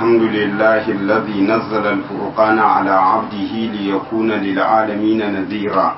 الحمد لله الذي نزل الفرقان على عبده ليكون للعالمين نذيرا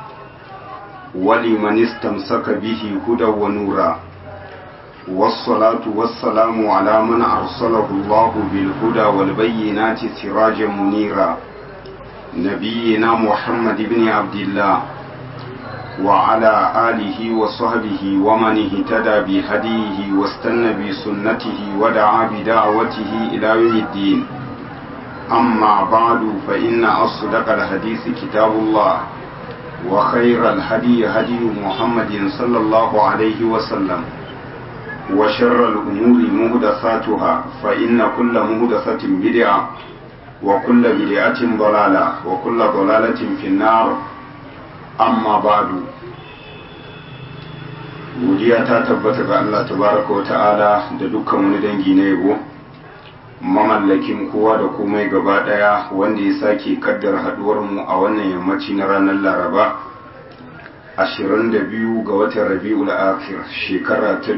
ولمن استمسك به هدى ونورا والصلاة والسلام على من أرسله الله بالهدى والبينات سراجا منيرا نبينا محمد بن عبد الله وعلى آله وصحبه ومن اهتدى بهديه واستنى بسنته ودعا بدعوته إلى يوم الدين أما بعد فإن أصدق الحديث كتاب الله وخير الهدي هدي محمد صلى الله عليه وسلم وشر الأمور مهدثاتها فإن كل مهدثة بدعة وكل بدعة ضلالة وكل ضلالة في النار amma badu godiya ta tabbata ga Allah tabaraka wa ta'ala da dukkan wani dangi na yabo mamallakin kowa da komai gaba daya wanda ya sake kaddar haduwar mu a wannan yammaci na ranar laraba 22 ga watan rabi'ul akhir shekara ta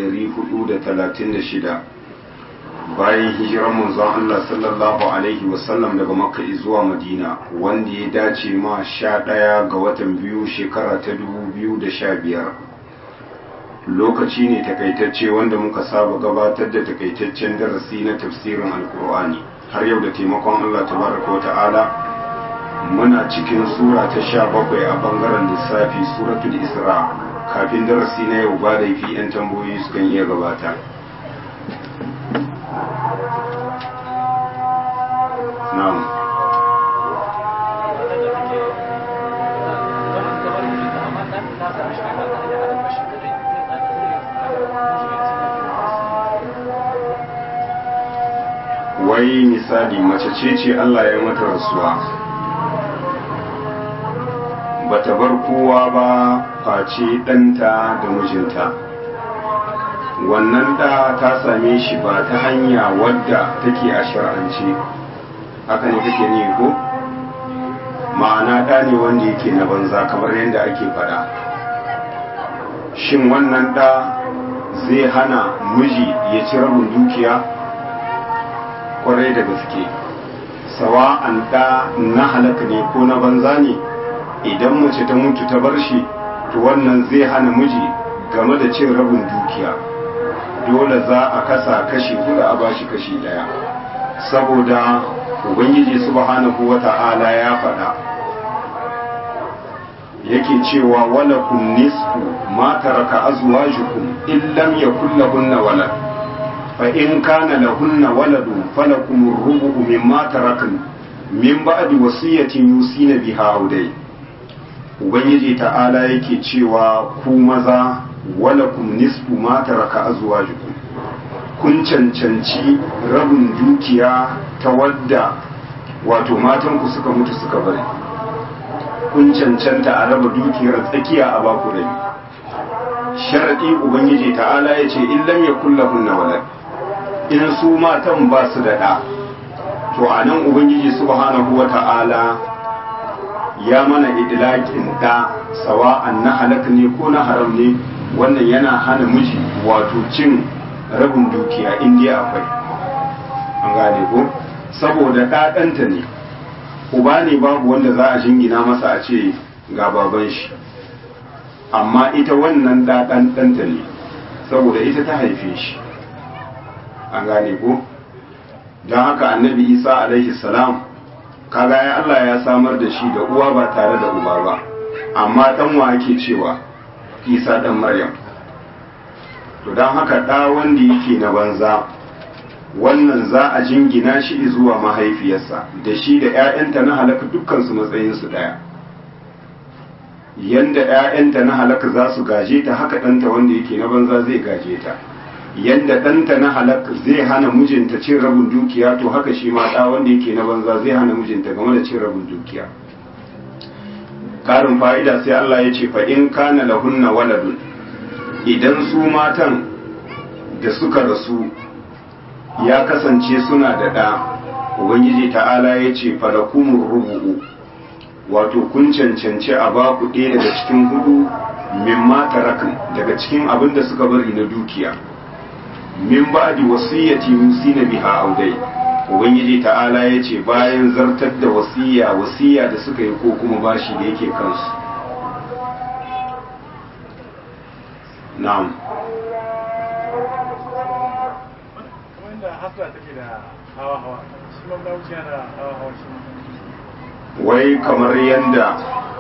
1436 bayan hijirar manzon Allah sallallahu alaihi wasallam daga makka zuwa madina wanda ya dace ma sha ɗaya ga watan biyu shekara ta dubu biyu da sha biyar lokaci ne takaitacce wanda muka saba gabatar da takaitaccen darasi na tafsirin alkur'ani har yau da taimakon Allah tabaraka wa ta'ala muna cikin sura ta sha bakwai a bangaren lissafi suratul isra kafin darasi na yau ba laifi 'yan tambayoyi sukan iya gabata na'am wai misali mace ce ce Allah ya mata rasuwa bata bar kowa ba face ɗanta da mijinta wannan da ta same shi ba ta hanya wadda take a shar'ance haka ne kake ne ko ma'ana ɗa ne wanda yake na banza kamar yadda ake faɗa shin wannan ɗa zai hana miji ya ci rabin dukiya kwarai da gaske sawa'an ɗa na halaka ne ko na banza ne idan mace ta mutu ta bar shi to wannan zai hana miji game da cin rabin dukiya dole za a kasa kashi hudu a bashi kashi ɗaya saboda ubangiji subhanahu wata'ala ya faɗa yake cewa walakum nisfu ma taraka azwajukum in lam yakul lahunna walad fa in kana lahunna waladun falakum ar-rubu mimma tarakun min ba'di wasiyatin yusina biha audai ubangiji ta'ala yake cewa ku maza walakum nisfu ma taraka azwajukum kun cancanci rabin dukiya ta wadda wato matanku suka mutu suka bari kun cancanta a raba dukiyar tsakiya a baku rabi sharadi ubangiji ta'ala ya ce in lam yakul lahunna walad in su matan ba su da ɗa to a nan ubangiji subhanahu wa ta'ala ya mana idlakin ɗa sawa'an na halak ne ko na haram ne wannan yana hana miji wato cin rabin dukiya indiya akwai an gane ko saboda ɗaɗanta ne uba ne babu wanda za a jingina masa a ce ga baban shi amma ita wannan ɗaɗan ɗanta ne saboda ita ta haife shi an gane ko don haka annabi isa alaihi salam kaga ya Allah ya samar da shi da uwa ba tare da uba ba amma ɗan wa ake cewa isa ɗan maryam to don haka ɗa wanda yake na banza wannan za a jingina shi zuwa mahaifiyarsa da shi da 'ya'yanta na halaka dukkansu matsayinsu ɗaya yanda 'ya'yanta na halaka za su gaje ta haka ɗanta wanda yake na banza zai gaje ta yanda ɗanta na halaka zai hana mijinta cin rabin dukiya to haka shi ma ɗa wanda yake na banza zai hana mijinta game da cin rabin dukiya ƙarin fa'ida sai Allah ya ce fa in kana lahunna waladun idan su matan da suka rasu ya kasance suna da ɗa ubangiji ta'ala ya ce falakumun rubu'u wato kun cancanci a ba ku ɗaya daga cikin hudu min tarakan daga cikin abin da suka bari na dukiya min ba'di wasiyati yusina biha audai ubangiji ta'ala ya ce bayan zartar da wasiya wasiya da suka yi ko kuma bashi da yake kansu na'am wanda hasla take da hawa hawa shi ma bauchi yana da hawa hawa shi ma wai kamar yadda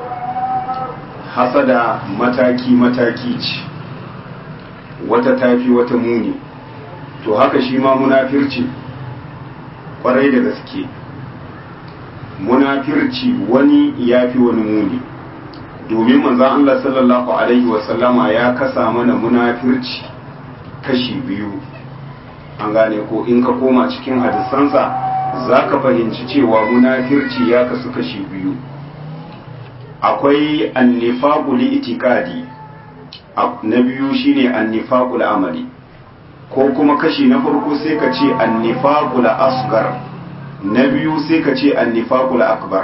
hasada mataki-mataki ce wata tafi wata muni to haka shi ma munafirci kwarai da gaske munafirci wani ya fi wani muni domin manzan Allah sallallahu Alaihi wasallama ya kasa mana munafirci kashi biyu an gane ko in ka koma cikin hadisansa za ka fahimci cewa munafirci ya kasu kashi biyu akwai annifaqul itikadi na biyu shine annifaqul amali ko kuma kashi na farko sai ka ce annifaqul asgar na biyu sai ka ce annifaqul akbar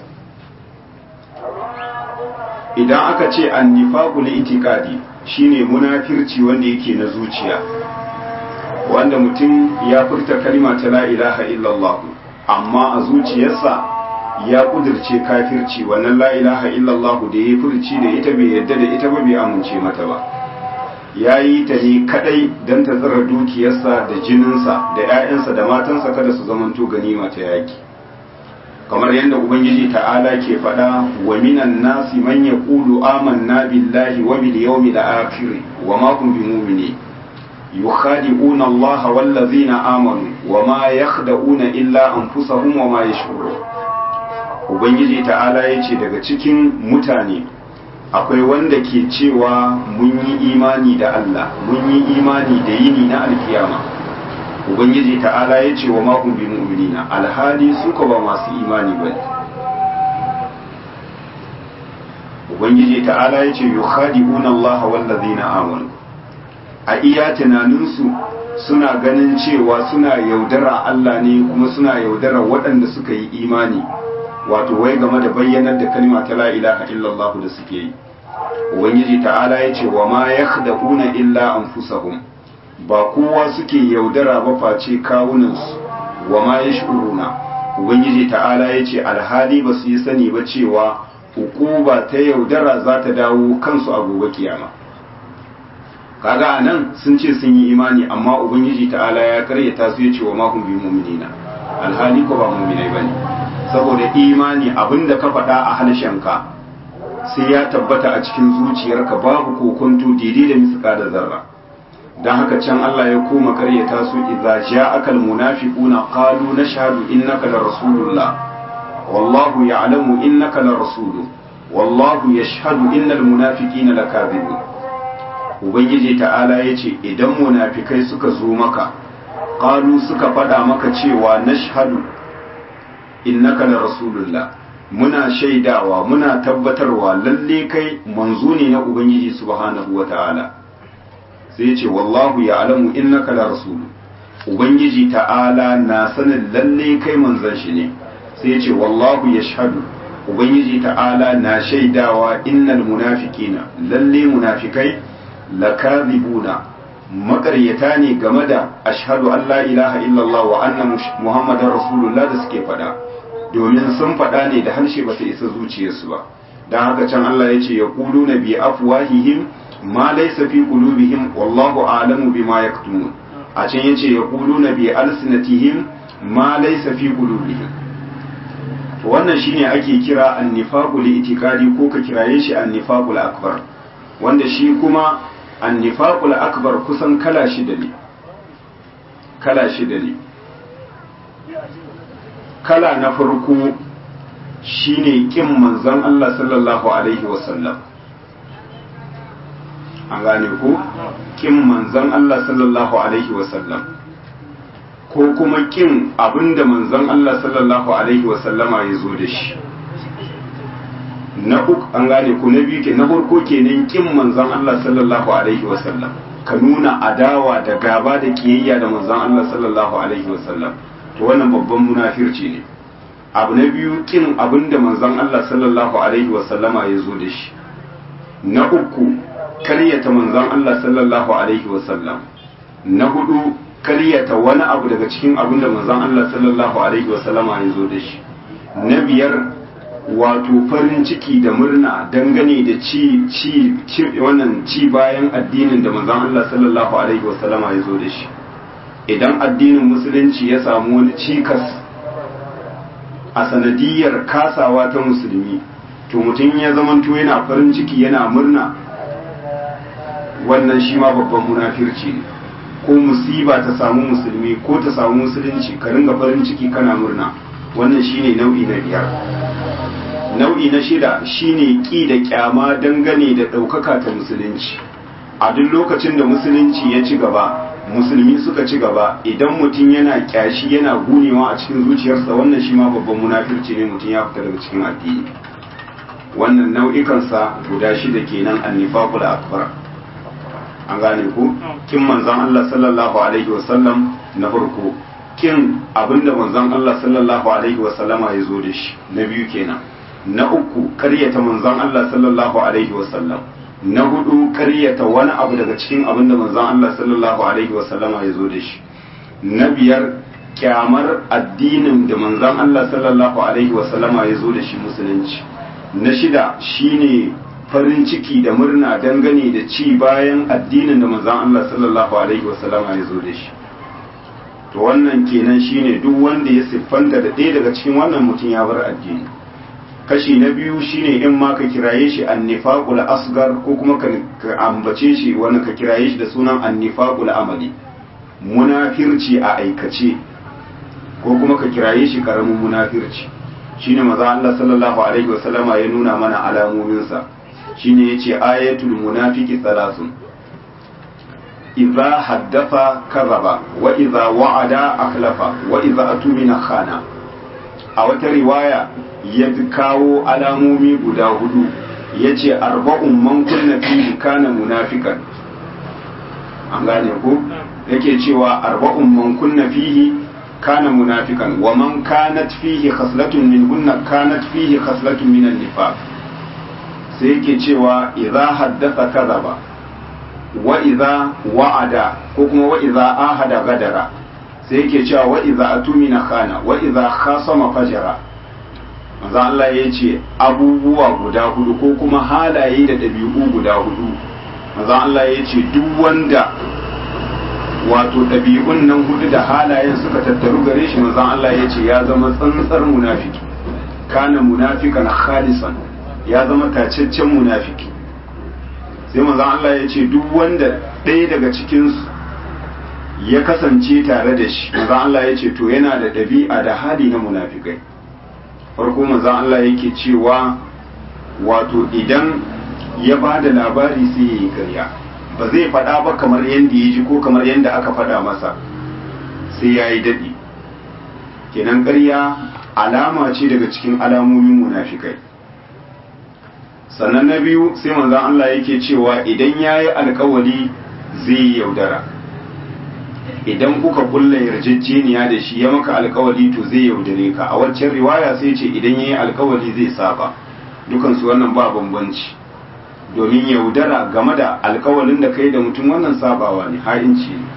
idan aka ce annifaqul itikadi shine munafirci wanda yake na zuciya wanda mutum ya furta kalima ta la ilaha illallah amma a zuciyarsa ya kudirce kafirci wannan la ilaha illallah da ya furci da ita bai yadda da ita ba bai amince mata ba ya yi ta ne kadai don ta tsara dukiyarsa da jininsa da 'ya'yansa da matansa kada su zamanto ganima ta yaki kamar yadda ubangiji ta'ala ke faɗa wa minan nasi man yaqulu amanna billahi wa bil yawmil akhir wa ma hum bimu'minin يخادعون الله والذين آمنوا وما يخدعون إلا أنفسهم وما يشعرون Ubangiji ta'ala ya ce daga cikin mutane akwai wanda ke cewa mun yi imani da Allah mun yi imani da yini na alkiyama Ubangiji ta'ala ya ce wa makon bi mu'minina alhali suka ba masu imani ba Ubangiji ta'ala ya ce yukhadi'una Allah wallazina amanu a iya tunaninsu suna ganin cewa suna yaudara Allah ne kuma suna yaudara waɗanda suka yi imani wato wai game da bayyanar da kalma ta la ilaha illallah da suke yi ubangiji ta'ala ya ce wa ma yakhda'una illa anfusahum ba kowa suke yaudara ba face kawunansu wa ma yash'uruna ubangiji ta'ala ya ce alhali ba su yi sani ba cewa hukuba ta yaudara za ta dawo kansu a gobe kiyama kaga anan sun ce sun yi imani amma ubangiji ta'ala ya karyata su ya ce wa mahum bi mu'minina alhali ko ba mu'minai bane saboda imani abinda ka faɗa a halshenka sai ya tabbata a cikin zuciyarka babu kokonto daidai da misika da zarra dan haka can Allah ya koma karyata su idza ja'aka almunafiquna qalu nashhadu innaka la rasulullah wallahu ya'lamu innaka la rasuluhu wallahu yashhadu innal munafiqina lakadhibun ubangiji ta'ala ya ce idan munafikai suka zo maka ƙalu suka faɗa maka cewa nashhadu innaka la rasulullah muna shaidawa muna tabbatarwa lalle kai manzo ne na ubangiji subhanahu wata'ala sai ce wallahu ya'lamu innaka la rasul ubangiji ta'ala na sanin lalle kai manzon shi ne sai ce wallahu yashhadu ubangiji ta'ala na shaidawa innal munafiqina lalle munafikai lakazibuna makaryata ne game da ashhadu an la ilaha illallah wa anna muhammadar rasulullah da suke faɗa domin sun faɗa ne da harshe ba ta isa zuciyarsu ba don haka can Allah ya ce ya kulu na bi afwahihim ma laysa fi qulubihim wallahu a'lamu bima yaktumun a can yace ya kulu na bi alsinatihim ma laysa fi qulubihim to wannan shine ake kira annifaqul itikadi ko ka kiraye shi annifaqul akbar wanda shi kuma annifaqul akbar kusan kala shida ne kala shida ne kala na farko shine kin manzon Allah sallallahu alaihi wasallam an gane ko kin manzon Allah sallallahu alaihi wasallam ko kuma kin abinda manzon Allah sallallahu alaihi wasallama ya zo da shi na uku an gane ku na biyu ke na farko kenan kin manzon Allah sallallahu alaihi wasallam ka nuna adawa da gaba da kiyayya da manzon Allah sallallahu alaihi wasallam to wannan babban munafirci ne abu na biyu kin abinda manzon Allah sallallahu alaihi wasallama ya zo da shi na uku karyata manzon Allah sallallahu alaihi wasallam na hudu karyata wani abu daga cikin abin da manzon Allah sallallahu alaihi wasallama ya zo da shi na biyar wato farin ciki da murna dangane da ci ci wannan ci bayan addinin da manzon Allah sallallahu alaihi wasallama ya zo da shi idan addinin musulunci ya samu wani cikas a sanadiyar kasawa ta musulmi to mutum ya zamanto yana farin ciki yana murna wannan shi ma babban munafirci ne ko musiba ta samu musulmi ko ta samu musulunci ka ringa farin ciki kana murna wannan shine nau'i na biyar nau'i na shida shine ki da kyama dangane da ɗaukaka ta musulunci a duk lokacin da musulunci ya ci gaba musulmi suka ci gaba idan mutum yana kyashi yana gunewa a cikin zuciyarsa wannan shi ma babban munafirci ne mutum ya fita daga cikin addini wannan nau'ikansa guda shida kenan annifaqul akbar an gane ku kin manzon Allah sallallahu alaihi wasallam na farko kin abinda manzon Allah sallallahu alaihi wasallama ya zo da shi na biyu kenan na uku karyata manzon Allah sallallahu alaihi wasallam na hudu karyata wani abu daga cikin abin da manzon Allah sallallahu alaihi wasallama ya zo da shi na biyar kyamar addinin da manzon Allah sallallahu alaihi wasallama ya zo da shi musulunci na shida shine farin ciki da murna dangane da ci bayan addinin da manzon Allah sallallahu alaihi wasallama ya zo da shi to wannan kenan shine duk wanda ya siffanta da ɗaya daga cikin wannan mutum ya bar addini kashi na biyu shine in ma ka kiraye shi annifaqul asgar ko kuma ka ambace shi wani ka kiraye shi da sunan annifaqul amali munafirci a aikace ko kuma ka kiraye shi karamin munafirci shine maza Allah sallallahu alaihi wasallama ya nuna mana alamomin sa shine yace ayatul munafiqi thalathun idza haddafa kadhaba wa idza wa'ada akhlafa wa idza atumina khana a wata riwaya ya kawo alamomi guda hudu ya ce arba'un man kunna fihi kana munafikan an gane ku yake cewa arba'un man kunna fihi kana munafikan wa man kanat fihi khaslatun min hunna kanat fihi khaslatun min an-nifaq sai yake cewa idza haddatha kadhaba wa idza wa'ada ko kuma wa idza ahada gadara sai yake cewa wa idza atumina khana wa idza khasama fajara manzo Allah ya ce abubuwa guda hudu ko kuma halaye da ɗabi'u guda hudu manzo Allah ya ce duk wanda wato ɗabi'un nan hudu da halayen suka tattaru gare shi manzo Allah ya ce ya zama tsantsar munafiki kana munafikan khalisan ya zama tacaccen munafiki sai manzo Allah ya ce duk wanda ɗaya daga cikinsu ya kasance tare da shi manzo Allah ya ce to yana da ɗabi'a da hali na munafikai farko manzo Allah yake cewa wato idan ya ba da labari sai ya yi karya ba zai faɗa ba kamar yadda ya ji ko kamar yadda aka faɗa masa sai ya yi daɗi kenan karya alama ce daga cikin alamomin munafikai sannan na biyu sai manzon Allah yake cewa idan ya yi alkawali zai yi yaudara idan kuka kulla yarjejeniya da shi ya maka alkawali to zai yaudare ka a waccan riwaya sai ce idan ya yi alkawali zai saba dukansu wannan ba bambanci domin yaudara game da alkawalin da kai da mutum wannan sabawa ne ha'inci ne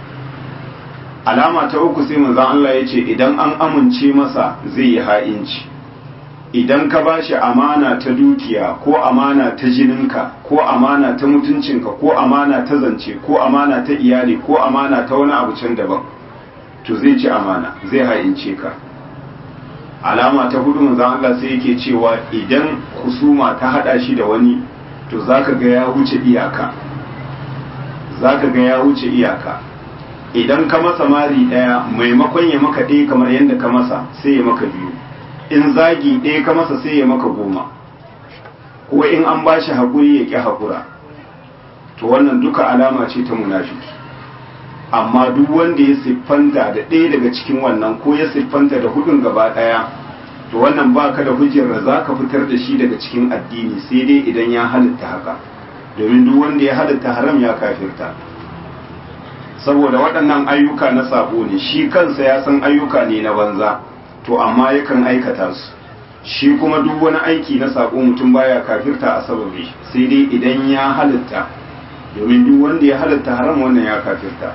alama ta uku sai manzon Allah ya ce idan an amince masa zai yi ha'inci idan ka ba shi amana ta dukiya ko amana ta jininka ko amana ta mutuncinka ko amana ta zance ko amana ta iyali ko amana ta wani abu can daban to zai ci amana zai ha'ince ka alama ta hudu manzon Allah sai yake cewa idan husuma ta hada shi da wani to zaka ga ya wuce iyaka zaka ga ya wuce iyaka idan ka masa mari daya maimakon ya maka ɗaya kamar yadda ka masa sai ya maka biyu in zagi ɗaya ka masa sai ya maka goma ko in an ba shi haƙuri ya ƙi haƙura to wannan duka alama ce ta munafiki amma duk wanda ya siffanta da ɗaya daga cikin wannan ko ya siffanta da hudun gaba ɗaya to wannan ba ka da hujjar da za ka fitar da shi daga cikin addini sai dai idan ya halitta haka domin duk wanda ya halitta haram ya kafirta saboda waɗannan ayyuka na sabo ne shi kansa ya san ayyuka ne na banza to amma yakan aikata su shi kuma duk wani aiki na sako mutum baya kafirta a sababi sai dai idan ya halitta domin duk wanda ya halatta haram wannan ya kafirta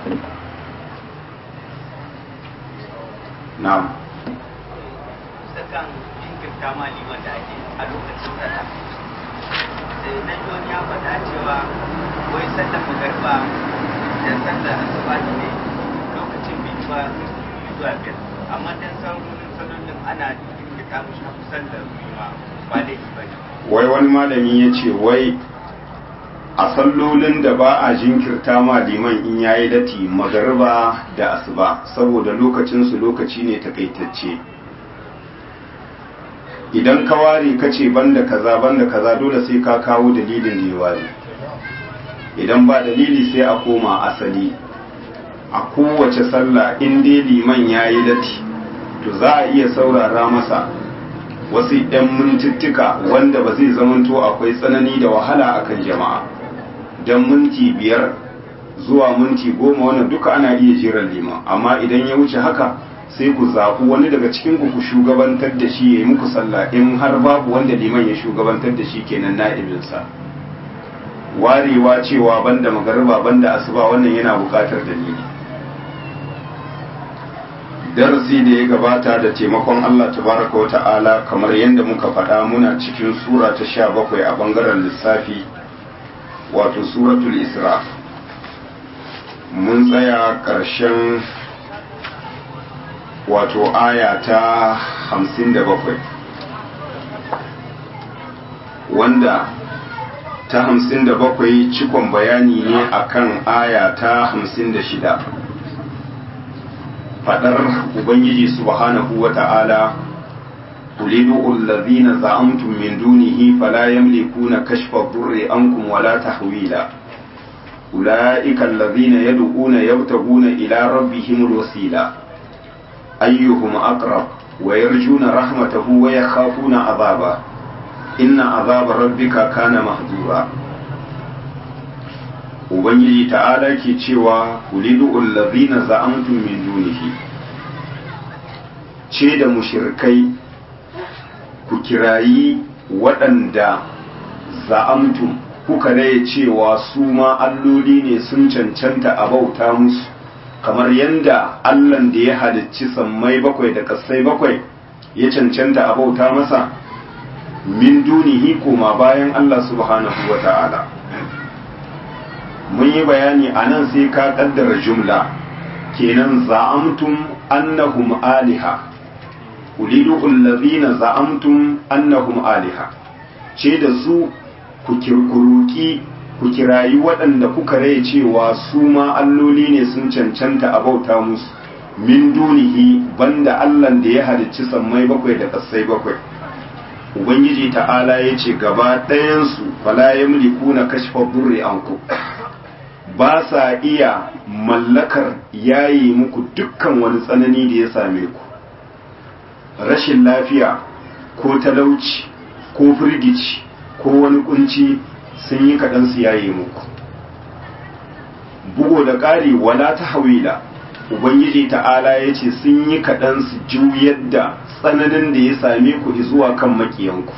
na'am kan jinkirta ma liman da ake a lokacin sallah sai na ji wani ya faɗa cewa wai sallar magarba da sallar asuba ne lokacin bai ba zuwa biyar amma dan sauran sallolin ana jinkirta mushi a sallar ma ba da ba ne wai wani malami ya ce wai a sallolin da ba a jinkirta ma liman in yayi dati magariba da asuba saboda lokacinsu lokaci ne takaitacce idan ka ware ka ce banda kaza banda kaza dole sai ka kawo dalilin da ya ware idan ba dalili sai a koma asali a kowace sallah in dai liman ya yi datti to za a iya saurara masa wasu 'yan mintuttuka wanda ba zai zamanto akwai tsanani da wahala akan jama'a don minti biyar zuwa minti goma wannan duka ana iya jiran liman amma idan ya wuce haka sai ku zaɓi wani daga cikin ku ku shugabantar da shi ya yi muku sallah in har babu wanda liman ya shugabantar da shi kenan na'ibinsa warewa cewa banda magariba banda asuba wannan yana buƙatar dalili darasi da ya gabata da taimakon Allah tabaraka wata'ala kamar yadda muka faɗa muna cikin sura ta sha bakwai a ɓangaren lissafi wato suratul isra mun tsaya ƙarshen wato aya ta hamsin da bakwai wanda ta hamsin da bakwai cikon bayani ne akan aya ta hamsin da shida fadar ubangiji subhanahu wa ta'ala قلدوا الذين زعمتم من دونه فلا يملكون كشف الضر عنكم ولا تحويلا أولئك الذين يدعون يبتغون إلى ربهم الوسيلة أيهم أقرب ويرجون رحمته ويخافون عذابه إن عذاب ربك كان محذورا Ubangiji ta'ala ke cewa kulidu allazina za'amtum min dunihi ce da mushirkai ku kirayi waɗanda za'amtum kuka raye cewa su ma alloli ne sun cancanta a bauta musu kamar yadda allan da ya halicci sammai bakwai da ƙasai bakwai ya cancanta a bauta masa min dunihi koma bayan allah subhanahu wa ta'ala mun yi bayani a nan sai ka ƙaddara jumla kenan za'amtum annahum aliha ulidu allazina za'amtum annahum aliha ce da su ku kirkuruki ku kirayi waɗanda kuka rai cewa su ma alloli ne sun cancanta a bauta musu min dunihi banda allan da ya halicci sammai bakwai da ƙasai bakwai ubangiji ta'ala ya ce gaba ɗayansu fala yamliku na kashfa burri anku ba sa iya mallakar yayi muku dukkan wani tsanani da ya same ku rashin lafiya ko talauci ko firgici ko wani kunci sun yi kaɗan su yaye muku bugo da ƙari wala ta hawila ubangiji ta'ala ya ce sun yi kaɗan su juyar da tsananin da ya same ku zuwa kan makiyanku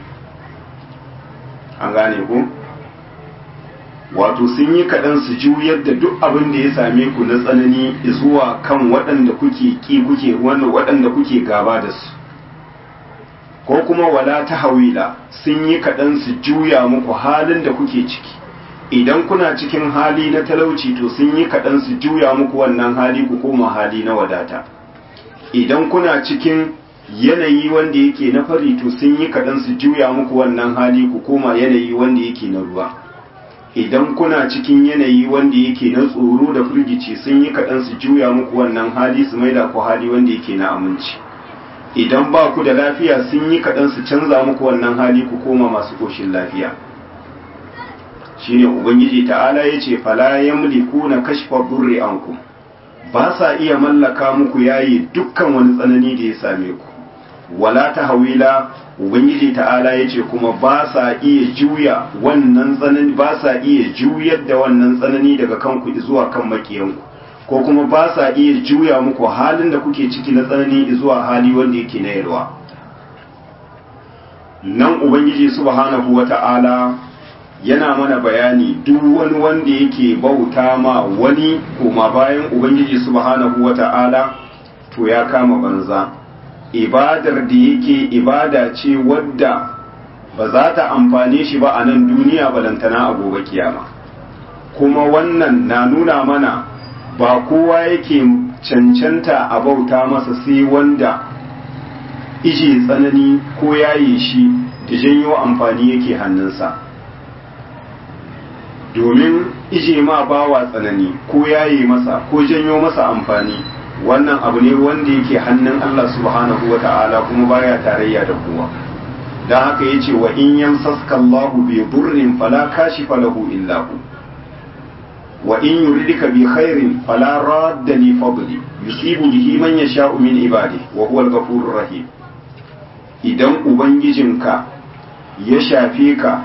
an gane ku wato sun yi kaɗan su juyar da duk abin da ya same ku na tsanani zuwa kan waɗanda kuke ƙi kuke waɗanda kuke gaba da su ko kuma wala ta hawila sun yi kaɗan su juya muku halin da kuke ciki idan kuna cikin hali na talauci to sun yi kaɗan su juya muku wannan hali ku koma hali na wadata idan kuna cikin yanayi wanda yake na fari to sun yi kaɗan su juya muku wannan hali ku koma yanayi wanda yake na ruwa idan kuna cikin yanayi wanda yake na tsoro da firgici sun yi kaɗan su juya muku wannan hali su maida ku hali wanda yake na aminci idan ba ku da lafiya sun yi kaɗan su canza muku wannan hali ku koma masu ƙoshin lafiya shine ubangiji ta'ala ya ce fala yamliku na kashfa durri ankum ba sa iya mallaka muku yayi dukkan wani tsanani da ya same ku wala ta hawila ubangiji ta'ala ya ce kuma ba sa iya juya wannan tsanani ba sa iya juyar da wannan tsanani daga kanku zuwa kan makiyanku ko kuma ba sa iya juya muku halin da kuke ciki na tsanani zuwa hali wanda yake na yalwa nan ubangiji subhanahu wata'ala yana mana bayani duk wani wanda yake bauta ma wani koma bayan ubangiji subhanahu wata'ala to ya kama banza ibadar da yake ibada ce wadda ba za ta amfane shi ba a nan duniya balantana a gobe kiyama kuma wannan na nuna mana ba kowa yake cancanta a bauta masa sai wanda ije tsanani ko yaye shi da janyo amfani yake hannunsa domin ije ma bawa tsanani ko yaye masa ko janyo masa amfani wannan abu ne wanda yake hannun Allah subhanahu wa ta'ala kuma baya tarayya da kowa don haka yace wa in yamsaska Allahu bi durrin fala kashifa lahu illa hu wa in yuridika bi khairin fala radda li fadli yusibu bihi man yasha'u min ibadihi wa huwa al-ghafurur rahim idan ubangijinka ya shafe ka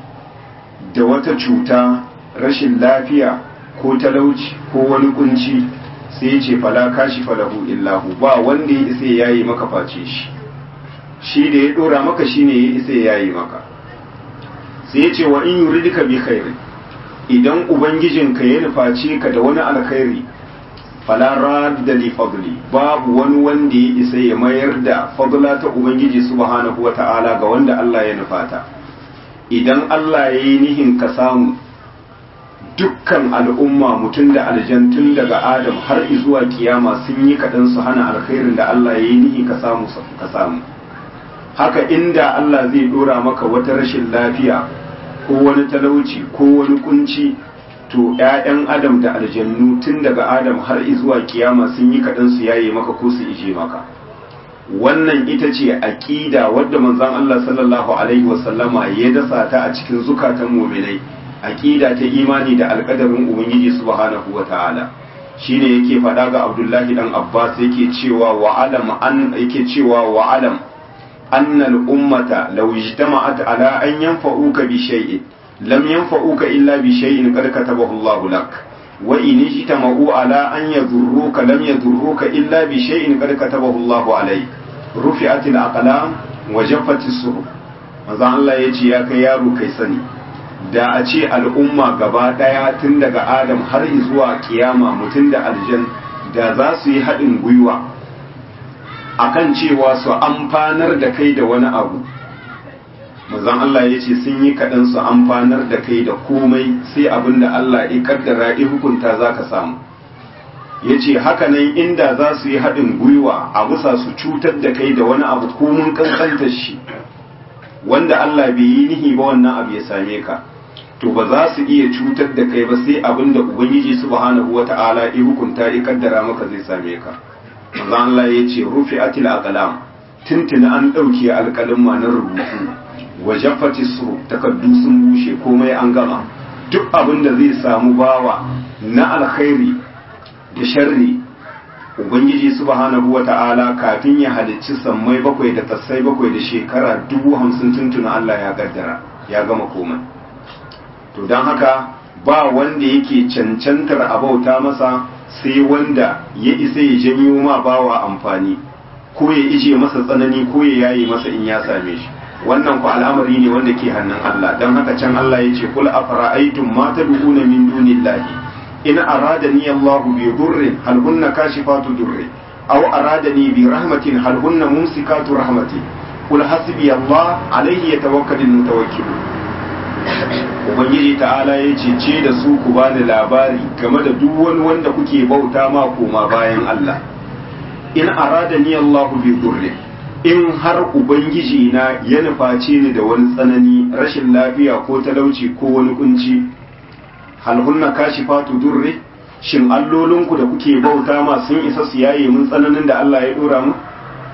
da wata cuta rashin lafiya ko talauci ko wani kunci sai ya ce fala kashi falahu illahu ba wanda ya isa ya yi maka face shi shi da ya dora maka shine ya isa ya yi maka sai ya ce wa in yuridika bi khairi idan ubangijinka ya nuface ka da wani alkhairi fala radda li fadli babu wani wanda ya isa ya mayar da fadla ta ubangiji subhanahu wata'ala ga wanda Allah ya nufata idan Allah ya yi nihin ka samu dukkan al'umma mutum da aljantun daga adam har zuwa kiyama sun yi kaɗan su hana alkhairin da Allah ya yi nihi ka samu ka samu haka inda Allah zai dora maka wata rashin lafiya ko wani talauci ko wani kunci to ‘ya'yan adam da aljannu tun daga adam har zuwa kiyama sun yi kaɗan su yaye maka ko su ije maka wannan ita ce aƙida wadda manzon Allah sallallahu alaihi wasallama ya dasa ta a cikin zukatan muminai aƙida ta imani da alƙadarin ubangiji subhanahu wa ta'ala shine yake faɗa ga abdullahi dan abbas yake cewa wa alam an yake cewa wa alam anna al ummata law ijtama'at ala an yanfa'uka bi shay'in lam yanfa'uka illa bi shay'in qad katabahu Allah lak wa in ijtama'u ala an yadurruka lam yadurruka illa bi shay'in qad katabahu Allah alayk rufi'at al aqlam wa jaffat as suhuf manzo Allah yace ya kai yaro kai sani da a ce al'umma gaba daya tun daga Adam har zuwa kiyama mutum da aljan da za su yi haɗin gwiwa akan cewa su amfanar da kai da wani abu manzon Allah ya ce sun yi kaɗan su amfanar da kai da komai sai abin da Allah ya kaddara ya hukunta za ka samu ya ce hakanan inda za su yi haɗin gwiwa a bisa su cutar da kai da wani abu komun kankantar shi wanda Allah bai yi nihi ba wannan abu ya same ka to ba za su iya cutar da kai ba sai abin da ubangiji subhanahu wata'ala ya hukunta ya kaddara maka zai same ka manzon Allah ya ce rufi'atil aqlam tuntuna an ɗauke alƙalin na rubutu wajaffati su takardu sun bushe komai an gama duk abin da zai samu bawa na alkhairi da sharri ubangiji subhanahu wata'ala kafin ya halicci sammai bakwai da tassai bakwai da shekara dubu hamsin tuntuna Allah ya gaddara ya gama komai to don haka ba wanda yake cancantar abauta masa sai wanda ya isa ya janyo ma bawa amfani ko ya ije masa tsanani ko ya yayi masa in ya same shi wannan ku al'amari ne wanda ke hannun Allah don haka can Allah ya ce kul afara'aytum ma tad'una min dunillahi in aradani Allahu bi durrin hal hunna kashifatu durri aw aradani bi rahmatin hal hunna mumsikatu rahmati kul hasbi Allah alayhi yatawakkalul mutawakkilun ubangiji ta'ala ya ce ce da su ku bani labari game da duk wani wanda kuke bauta ma koma bayan Allah in aradani Allahu bi durrin in har ubangiji na ya nuface ni da wani tsanani rashin lafiya ko talauci ko wani kunci halhunna kashi fatu durre shin allolinku da kuke bauta ma sun isa su yaye mun tsananin da Allah ya dora mu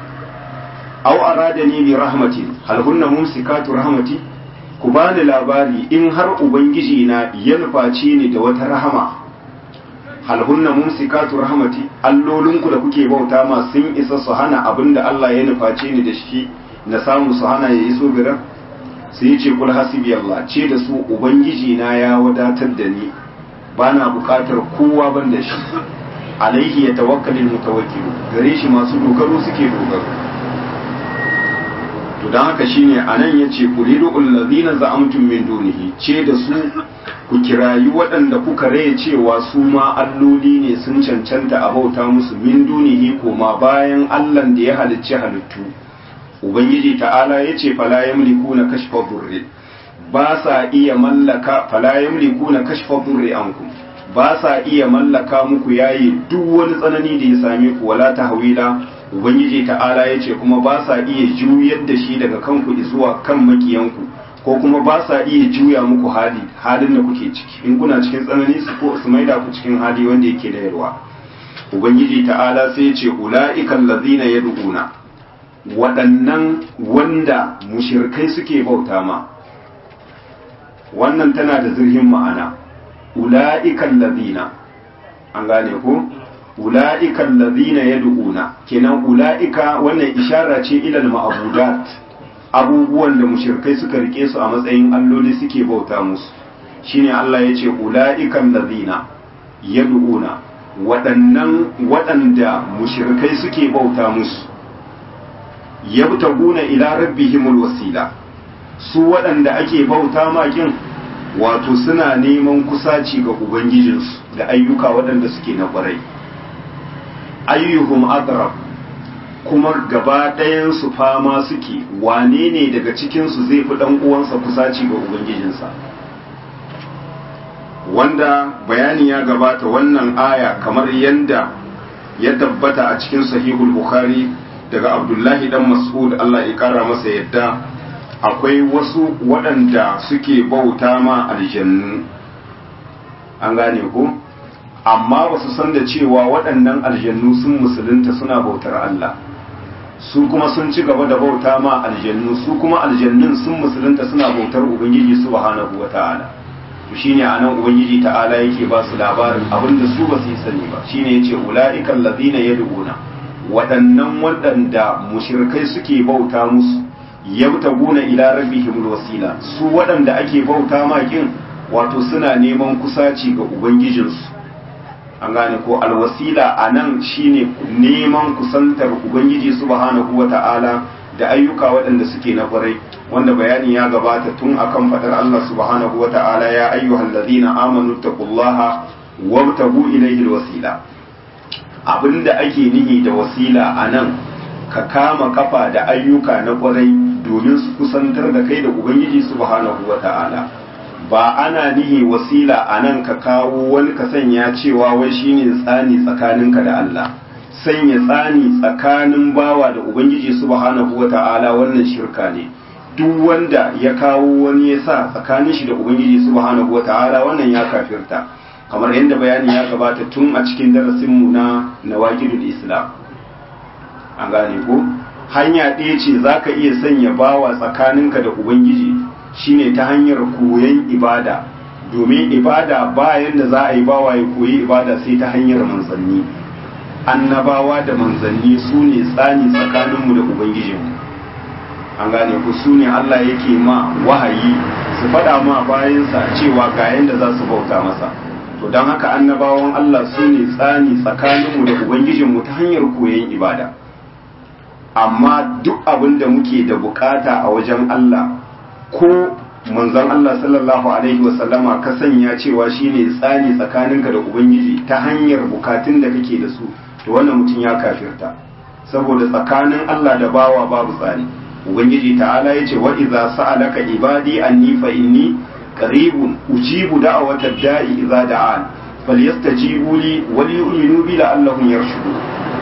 aw aradani bi rahmati halhunna mumsikatu rahmati ku bani labari in har ubangiji na ya nuface ni da wata rahama hal hunna mumsikatu rahmati allolinku da kuke bauta ma sun isa su hana abinda Allah ya nuface ni da shi na samu su hana ya iso garan sai ce kul hasibi Allah ce da su ubangiji na ya wadatar da ni bana bukatar kowa ban da shi alaihi ya tawakkalin mutawakkilu gare shi masu dogaro suke dogaro to don haka shine anan yace qulidu allazina za'amtum min dunihi ce da su ku kirayi waɗanda kuka raye cewa su ma alloli ne sun cancanta a bauta musu min dunihi koma bayan allan da ya halicci halittu ubangiji ta'ala ya ce fala yamliku na kashfa durri ba sa iya mallaka fala yamliku na kashfa durri ankum ba sa iya mallaka muku yayi duk wani tsanani da ya same ku wala tahwila ubangiji ta'ala ya ce kuma ba sa iya juyar da shi daga kanku zuwa kan makiyanku ko kuma ba sa iya juya muku hali halin da kuke ciki in kuna cikin tsanani su ko su maida ku cikin hali wanda yake da yarwa ubangiji ta'ala sai ya ce ula'ikan lazina yad'una waɗannan wanda mushirkai suke bauta ma wannan tana da zirhin ma'ana ula'ikan lazina an gane ko ula'ikan lazina yad'una kenan ula'ika wannan ishara ce ilal ma'budat abubuwan da mushirkai suka rike su a matsayin alloli suke bauta musu shine Allah ya ce ula'ikan lazina yad'una waɗannan waɗanda mushirkai suke bauta musu yabtaguna ila rabbihimul wasila su waɗanda ake bauta makin wato suna neman kusaci ga ubangijinsu da ayyuka waɗanda suke na ƙwarai ayyuhum adrab kuma gaba ɗayansu fama suke wane ne daga cikinsu zai fi ɗan uwansa kusaci ga ubangijinsa wanda bayani ya gabata wannan aya kamar yadda ya tabbata a cikin sahihul bukhari daga abdullahi dan mas'ud Allah ya kara masa yadda akwai wasu waɗanda suke bauta ma aljannu an gane ku amma ba su san da cewa waɗannan aljannu sun musulunta suna bautar Allah su kuma sun ci gaba da bauta ma aljannu su kuma aljannun sun musulunta suna bautar ubangiji subhanahu wata'ala to shine anan ubangiji ta'ala yake ba su labarin abinda su ba su sani ba shine yace ulaiikal ladina yad'una waɗannan waɗanda mushrikai suke bauta musu yabtaguna ila rabbihimul wasila su waɗanda ake bauta ma kin wato suna neman kusaci ga ubangijinsu an gane ko alwasila a nan shine neman kusantar ubangiji subhanahu wata'ala da ayyuka waɗanda suke na kwarai wanda bayani ya gabata tun akan fadar Allah subhanahu wata'ala ya ayyuhal ladina amanu taqullaha wabtagu ilayhi alwasila abinda ake nihi da wasila a nan ka kama kafa da ayyuka na kwarai domin su kusantar da kai da ubangiji subhanahu wata'ala ba ana nihi wasila a nan ka kawo wani ka sanya cewa wai shine tsani tsakaninka da Allah sanya tsani tsakanin bawa da ubangiji subhanahu wata'ala wannan shirka ne duk wanda ya kawo wani ya sa tsakanin shi da ubangiji subhanahu wata'ala wannan ya kafirta kamar yadda bayani ya gabata tun a cikin darasinmu na nawaqidul islam an gane ko hanya ɗaya ce zaka iya sanya bawa tsakaninka da ubangiji shine ta hanyar koyon ibada domin ibada bayan da za a yi bawa ya koyi ibada sai ta hanyar manzanni annabawa da manzanni su ne tsani tsakaninmu da ubangijinmu an gane ku su ne allah yake ma wahayi su faɗa ma bayansa cewa ga yadda za su bauta masa to don haka annabawan allah su ne tsani tsakaninmu da ubangijinmu ta hanyar koyon ibada amma duk abin da muke da bukata a wajen allah ko manzon Allah sallallahu alaihi wasallama ka sanya cewa shine tsani tsakaninka da ubangiji ta hanyar bukatun da kake da su to wannan mutum ya kafirta saboda tsakanin Allah da bawa babu tsani ubangiji ta'ala yace wa idza sa'alaka ibadi anni fa inni qaribun ujibu da'watad da'i idza da'an falyastajibu li wa liyu'minu bi la'allahum yarshudun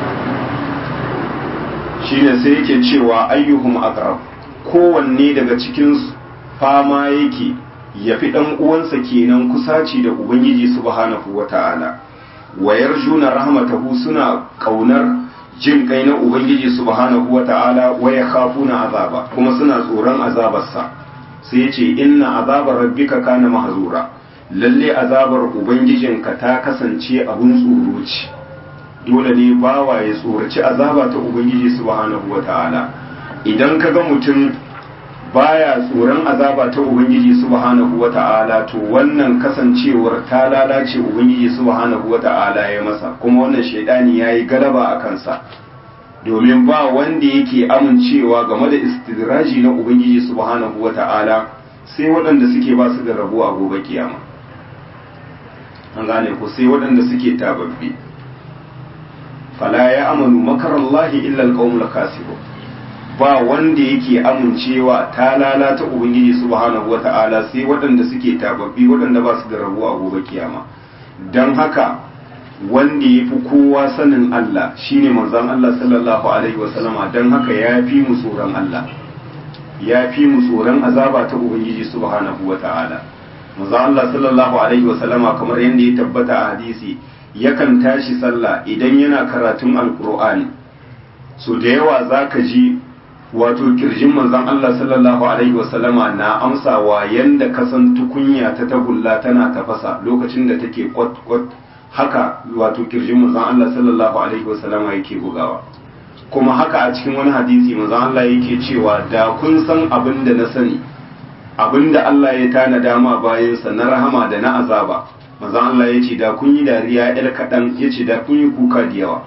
shine sai yake cewa ayyuhum aqrab kowanne daga cikinsu fama yake ya fi ɗan uwansa kenan kusaci da ubangiji subhanahu wa ta'ala wayar juna rahmatahu suna ƙaunar jin kai na ubangiji subhanahu wa ta'ala waya khafuna azaba kuma suna tsoron azabarsa sai ya ce inna azabar rabbika kana mahzura lalle azabar ubangijinka ta kasance abun tsoro ce dole ne bawa ya tsoraci azaba ta ubangiji subhanahu wa ta'ala idan ka ga mutum baya tsoron azaba ta ubangiji subhanahu wata'ala to wannan kasancewar ta lalace ubangiji subhanahu wata'ala ya masa kuma wannan shaidani yayi galaba a kansa domin ba wanda yake amincewa game da istidraji na ubangiji subhanahu wata'ala sai waɗanda suke ba su da rabo a gobe kiyama an gane ku sai waɗanda suke tababbi fala ya amanu makarallahi illa alqaumul kasibun ba wanda yake amincewa ta lalata ubangiji subhanahu wata'ala sai waɗanda suke tababbi waɗanda ba su da rabo a gobe kiyama don haka wanda ya fi kowa sanin Allah shine manzon Allah sallallahu alaihi wasallama don haka ya fi mu tsoron Allah ya fi mu tsoron azaba ta ubangiji subhanahu wata'ala manzon Allah sallallahu alaihi wasallama kamar yadda ya tabbata a hadisi yakan tashi sallah idan yana karatun alkur'ani so da yawa zaka ji wato kirjin manzon Allah sallallahu alaihi wasallama na amsawa yanda kasan tukunya ta tagulla tana tafasa lokacin da take kwat kwat haka wato kirjin manzon Allah sallallahu alaihi wasallama yake bugawa kuma haka a cikin wani hadisi manzon Allah yake cewa da kun san abin da na sani abin da Allah ya tanada ma bayansa na rahama da na azaba manzon Allah ya ce da kun yi dariya yar kaɗan ya ce da kun yi kuka da yawa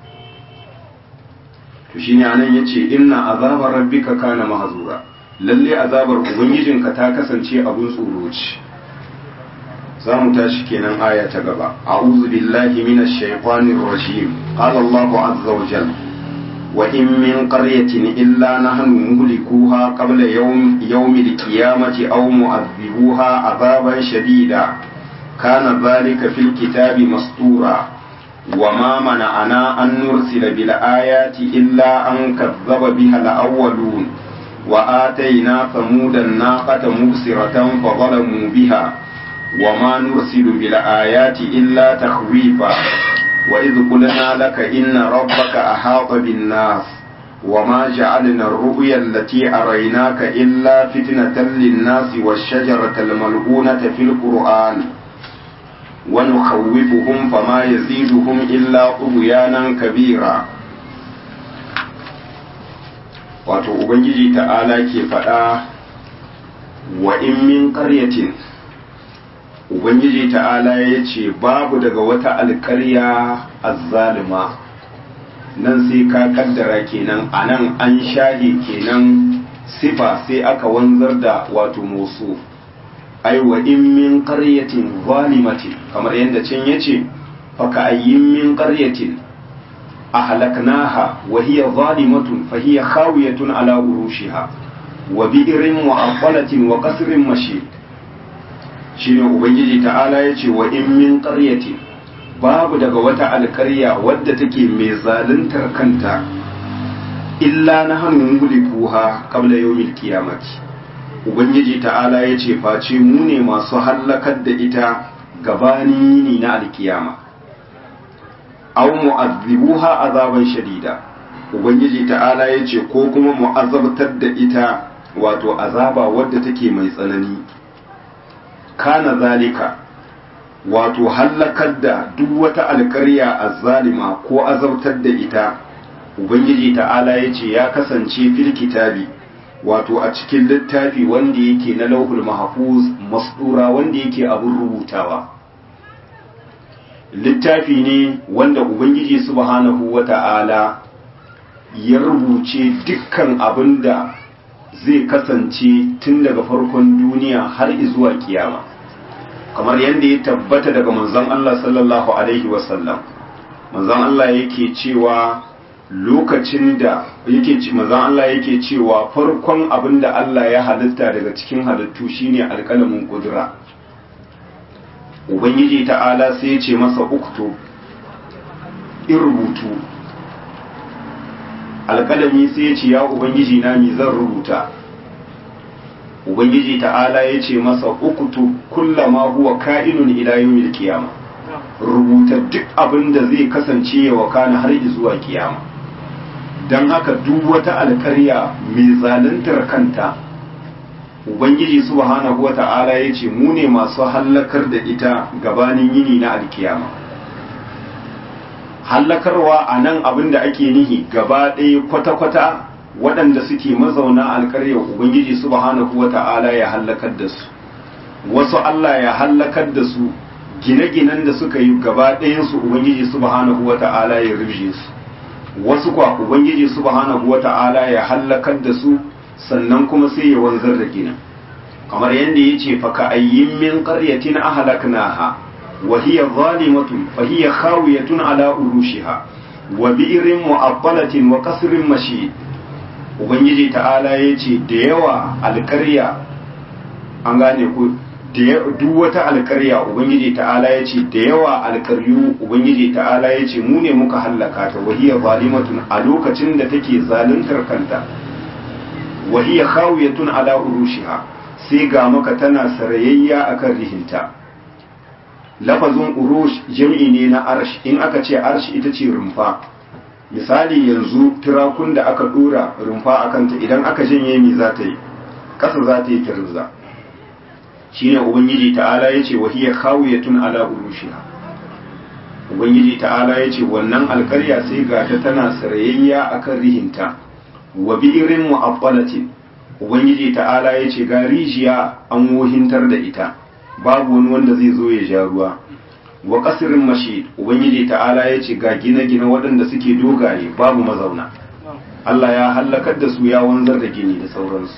to shine anan yace inna azabar rabbika kana mahzura lalle azabar ubangijinka ta kasance abun tsoro ce zamu tashi kenan aya ta gaba a'udhu billahi minash shaitanir rajim qala Allahu azza wa jalla wa in min qaryatin illa nahnu muhlikuha qabla yawm yawmil qiyamati aw mu'adhibuha azaban shadida kana dhalika fil kitabi mastura وما منعنا أن نرسل بالآيات إلا أن كذب بها الأولون وآتينا ثمود الناقة مبصرة فظلموا بها وما نرسل بالآيات إلا تخويفا وإذ قلنا لك إن ربك أحاط بالناس وما جعلنا الرؤيا التي أريناك إلا فتنة للناس والشجرة الملعونة في القرآن ونخوفهم فما يزيدهم إلا طغيانا كبيرا wato ubangiji ta'ala ke faɗa wa in min ƙaryatin ubangiji ta'ala ya ce babu daga wata alƙarya azzalima nan sai ka kaddara kenan a nan an shahe kenan sifa sai aka wanzar da wato musu ai wa in min qaryatin zalimatin kamar yadda can yace fa ka ayyin min qaryatin ahlaknaha wa hiya zalimatun fa hiya khawiyatun ala urushiha wa bi'rin mu'affalatin wa qasrin mashid shine ubangiji ta'ala yace wa in min qaryatin babu daga wata alkarya wadda take mai zaluntar kanta illa nahnu mulikuha qabla yawmil qiyamati ubangiji ta'ala ya ce face mu ne masu hallakar da ita gabanin yini na alkiyama aw mu'azzibuha azaban shadida ubangiji ta'ala ya ce ko kuma mu'azabtar da ita wato azaba wadda take mai tsanani kana zalika wato hallakar da duk wata alkarya azzalima ko azabtar da ita ubangiji ta'ala ya ce ya kasance fil kitabi wato a cikin littafi wanda yake na lauhul mahfuz masdura wanda yake abin rubutawa littafi ne wanda ubangiji subhanahu wata'ala ya rubuce dukkan abin da zai kasance tun daga farkon duniya har zuwa kiyama kamar yadda ya tabbata daga manzon Allah sallallahu alaihi wasallam manzon Allah yake cewa lokacin da yake ci manzon Allah yake cewa farkon abin da Allah ya halitta daga cikin halittu shine alƙalamin kudura ubangiji ta'ala sai ya ce masa uktu in rubutu alƙalami sai ya ce ya ubangiji na mi zan rubuta ubangiji ta'ala ya ce masa uktu kullama huwa ka'inun ila yawmil qiyama rubuta duk abin da zai kasance ya wakana har zuwa kiyama don haka duk wata alƙarya mai zaluntar kanta ubangiji subhanahu wata'ala ya ce mu ne masu hallakar da ita gabanin yini na alkiyama hallakarwa a nan abin da ake nihi gaba ɗaya kwata-kwata waɗanda suke mazauna alƙaryar ubangiji subhanahu wata'ala ya hallakar da su wasu Allah ya hallakar da su gine-ginen da suka yi gaba ɗayansu ubangiji subhanahu wata'ala ya rubje su wasu kwa ubangiji subhanahu wata'ala ya hallakar da su sannan kuma sai ya wanzar da ginin kamar yadda ya ce faka ayyin min qaryatin ahlaknaha wa hiya zalimatun fa hiya khawiyatun ala urushiha wa bi'rin mu'abbalatin wa qasrin mashid ubangiji ta'ala ya ce da yawa alƙarya an gane ku duk wata alƙarya ubangiji ta'ala ya ce da yawa alƙaryu ubangiji ta'ala ya ce mu ne muka hallaka ta wahiyar zalimatun a lokacin da take zaluntar kanta wahiyar khawiyatun ala urushiha sai ga maka tana sarayayya akan rihinta lafazin urush jam'i ne na arsh in aka ce arsh ita ce rumfa misali yanzu turakun da aka dora rumfa a kanta idan aka janye mi za ta yi ƙasa za ta yi kirza shi ne ubangiji ta'ala ya ce wahiyar khawiyatun ala urushiha ubangiji ta'ala ya ce wannan alkarya sai ga ta tana sarayayya akan rihinta wa bi'irin mu'abbalatin ubangiji ta'ala ya ce ga rijiya an wohintar da ita babu wani wanda zai zo ya ja ruwa wa kasirin mashi ubangiji ta'ala ya ce ga gine-gine waɗanda suke dogaye babu mazauna Allah ya hallakar da su ya wanzar da gini da sauransu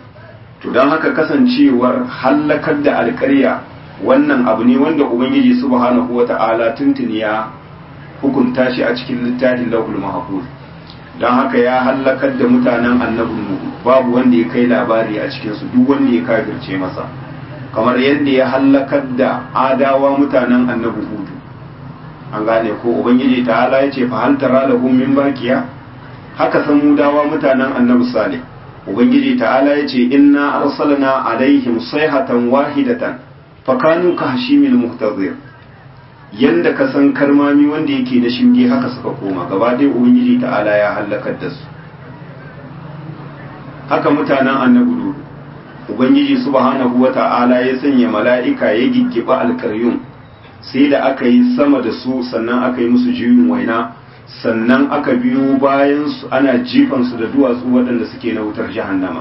to don haka kasancewar hallakar da alƙarya wannan abu ne wanda ubangiji subhanahu wa ta'ala tuntuni ya hukunta shi a cikin littafin lahul mahfuz don haka ya hallakar da mutanen annabin nuhu babu wanda ya kai labari a cikinsu duk wanda ya kafirce masa kamar yadda ya hallakar da adawa mutanen annabi hudu an gane ko ubangiji ta hala ya ce fa hal tara lahum min baqiya haka samudawa mutanen annabi salih ubangiji ta hala ya ce inna arsalna alaihim sayhatan wahidatan fa kanu ka hashimil muhtazir yanda ka san karmami wanda yake na shinge haka suka koma gaba ɗaya ubangiji ta ala ya hallakar da su haka mutanen annabi lutu ubangiji subhanahu wata'ala ya sanya mala'ika ya giggiba alkaryun sai da aka yi sama da su sannan aka yi musu juyin waina sannan aka biyo bayan su ana jifan su da duwatsu waɗanda suke na wutar jahannama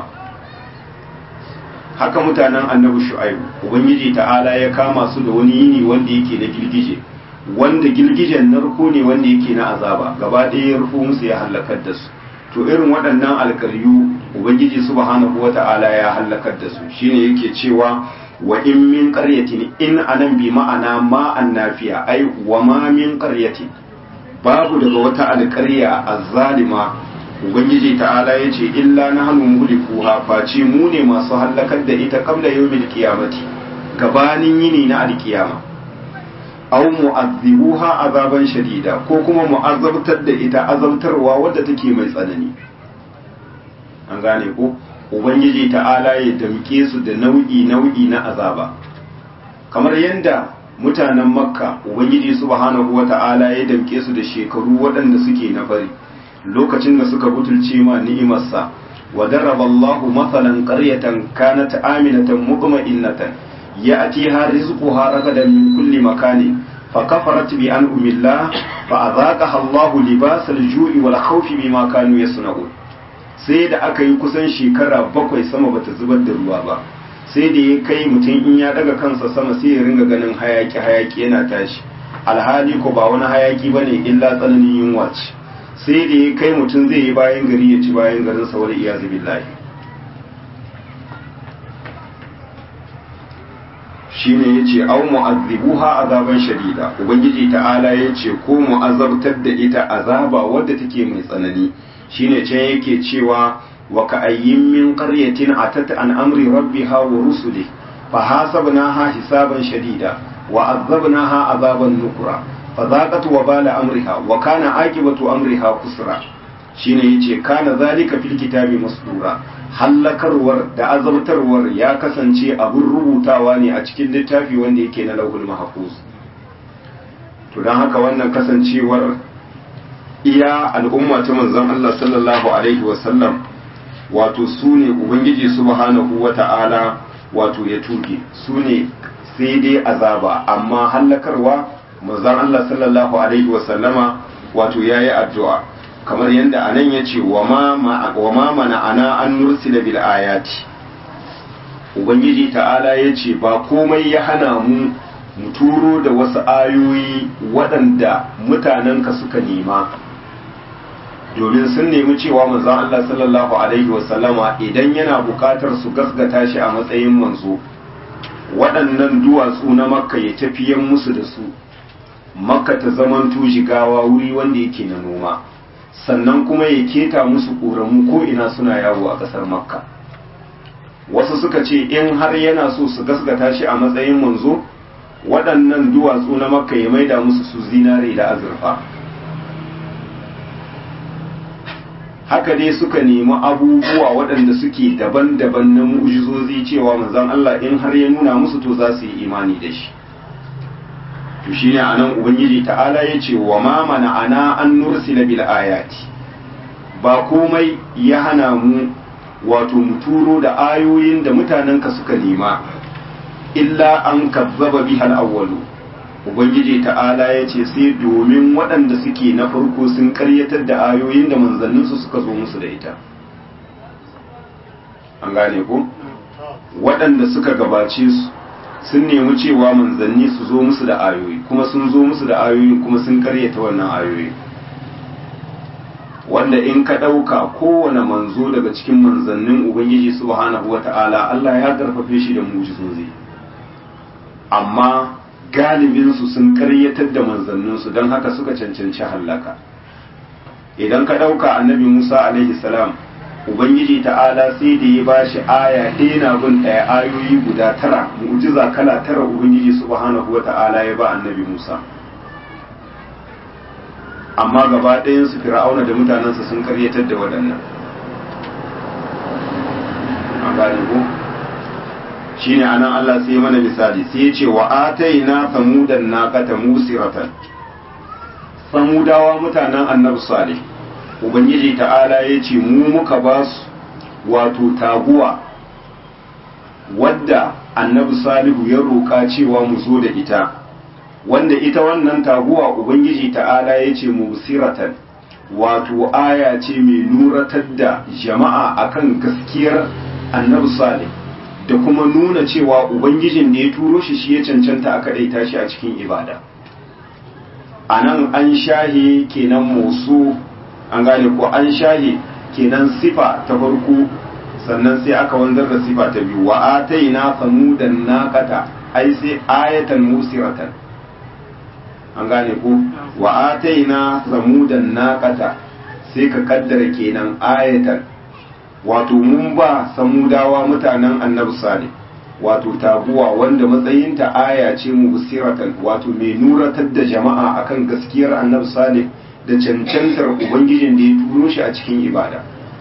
haka mutanen annabi shu'aibu ubangiji ta'ala ya kama su da wani yini wanda yake na girgije wanda girgijen narko ne wanda yake na azaba gaba ɗaya ya rufo musu ya halakar da su to irin waɗannan alkaryu ubangiji subhanahu wata'ala ya halakar da su shine yake cewa wa in min qaryatin in anan bi ma'ana ma annafiya ai wa ma min qaryatin babu daga wata alƙarya azzalima ubangiji ta'ala yace illa nahnu mulikuha face mu ne masu halakar da ita qabla yawmil qiyamati gabanin yini na alkiyama aw mu'azzibuha azaban shadida ko kuma mu'azzabtar da ita azabtarwa wadda take mai tsanani an gane ko ubangiji ta'ala ya damke su da nau'i nau'i na azaba kamar yadda mutanen makka ubangiji subhanahu wata'ala ya damke su da shekaru waɗanda suke na bari lokacin da suka butulce ma ni'imarsa wa daraba Allahu mathalan qaryatan kanat aminatan mutma'innatan يأتيها رزقها رغدا من كل مكان فكفرت بأنعم الله فأذاقها الله لباس الجوع والخوف بما كانوا يصنعون sai da aka yi kusan shekara bakwai sama bata zubar da ruwa ba sai da ya kai mutum in ya daga kansa sama sai ya ringa ganin hayaki hayaki yana tashi alhali ko ba wani hayaki bane illa tsananin yunwa ce sai da ya kai mutum zai yi bayan gari ya ci bayan garin sa wal iyazu billahi shine yace au mu'azzibuha azaban shadida ubangiji ta'ala yace ko mu'azzabtar da ita azaba wadda take mai tsanani shine can yake cewa wa ka ayyin min qaryatin atat an amri rabbiha wa rusuli fa hasabnaha hisaban shadida wa azabnaha azaban nukra fa zaqat wa bala amriha wa kana aqibatu amriha kusra shine yace kana zalika fil kitabi masdura hallakarwar da azabtarwar ya kasance abin rubutawa ne a cikin littafi wanda yake na lauhul mahfuz to don haka wannan kasancewar iya al'umma ta manzon Allah sallallahu alaihi wasallam wato su ne ubangiji subhanahu wata'ala wato ya tuge su ne sai dai azaba amma hallakarwa manzon Allah sallallahu alaihi wasallama wato yayi addu'a kamar yadda anan ya ce wa ma mana ana an nursila bil ayati ubangiji ta'ala ya ce ba komai ya hana mu mu turo da wasu ayoyi waɗanda mutanenka suka nema domin sun nemi cewa manzon Allah sallallahu alaihi wasallama idan yana bukatar su gasgata shi a matsayin manzo waɗannan duwatsu na makka ya tafiyan musu da su makka ta zamanto jigawa wuri wanda yake na noma sannan kuma ya keta musu ƙoramu ko ina suna yawo a ƙasar makka wasu suka ce in har yana so su gasgata shi a matsayin manzo waɗannan duwatsu na makka ya maida musu su zinare da azurfa haka dai suka nemi abubuwa waɗanda suke daban-daban na mu'jizozi cewa manzon Allah in har ya nuna musu to za su yi imani da shi to shine anan ubangiji ta'ala ya ce wa ma mana ana an nursila bil ayati ba komai ya hana mu wato mu turo da ayoyin da mutanenka suka nema illa an kazzaba bihal awwalu ubangiji ta'ala ya ce sai domin waɗanda suke na farko sun karyatar da ayoyin da manzanninsu suka zo musu da ita an gane ku waɗanda suka gabace su sun nemi cewa manzanni su zo musu da ayoyi kuma sun zo musu da ayoyi kuma sun karyata wannan ayoyi wanda in ka ɗauka kowane manzo daga cikin manzannin ubangiji subhanahu wata'ala Allah ya karfafe shi da mujizozi amma galibinsu sun karyatar da manzanninsu don haka suka cancanci hallaka idan ka ɗauka annabi musa alaihi salam ubangiji ta'ala sai da ya ba shi aya ɗaya na bin ɗaya ayoyi guda tara mu'jiza kala tara ubangiji subhanahu wa ta'ala ya ba annabi musa amma gaba ɗayansu fir'auna da mutanensa sun karyatar da waɗannan an gane ko shine anan Allah sai mana misali sai ya ce wa ataina samudan naqata musiratan samudawa mutanen annabi salih ubangiji ta'ala ya ce mu muka ba su wato taguwa wadda annabi salihu ya roƙa cewa mu zo da ita wanda ita wannan taguwa ubangiji ta'ala ya ce musiratan wato aya ce mai nuratar da jama'a akan gaskiyar annabi salih da kuma nuna cewa ubangijin da ya turo shi shi ya cancanta a kaɗaita shi a cikin ibada a nan an shahe kenan musu an gane ko an shahe kenan sifa ta farko sannan sai aka wanzar da sifa ta biyu wa ataina samudan naqata ai sai ayatan musiratan an gane ko wa ataina samudan naqata sai ka kaddara kenan ayatan wato mun ba samudawa mutanen annabi salih wato taguwa wanda matsayinta aya ce mubsiratan wato mai nuratar da jama'a akan gaskiyar annabi salih da cancantar ubangijin da ya turo shi a cikin ibada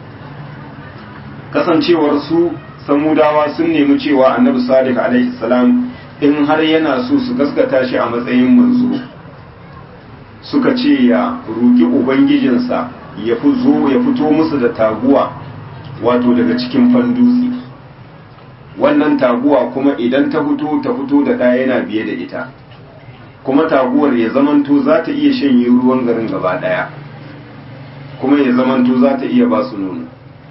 kasancewar su samudawa sun nemi cewa annabi salih alaihi salam in har yana so su gaskata shi a matsayin manzo suka ce ya roki ubangijinsa ya fito musu da taguwa wato daga cikin fandutsi wannan taguwa kuma idan ta fito ta fito da ɗaya yana biye da ita kuma taguwar ya zamanto za ta iya shanye ruwan garin gaba ɗaya kuma ya zamanto za ta iya ba su nono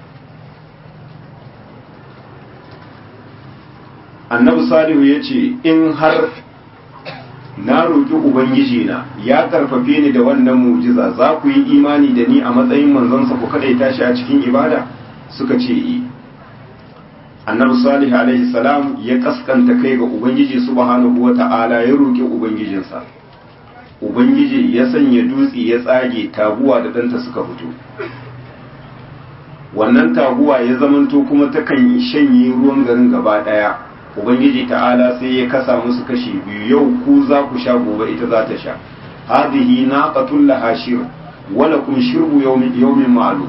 annabi salihu ya ce in har na roƙi ubangiji na ya karfafe ni da wannan mujiza za ku yi imani da ni a matsayin manzansa ku kaɗaita shi a cikin ibada suka ce yi annabi salih alaihi salam ya kaskanta kai ga ubangiji subhanahu wata'ala ya roƙi ubangijinsa ubangiji ya sanya dutse ya tsage taguwa da ɗanta suka fito wannan taguwa ya zamanto kuma takan shanye ruwan garin gaba ɗaya ubangiji ta'ala sai ya kasa musu kashi biyu yau ku za ku sha gobe ita za ta sha hadhihi naqatul laha shir wa lakum shirbu yawmin yawmin ma'lum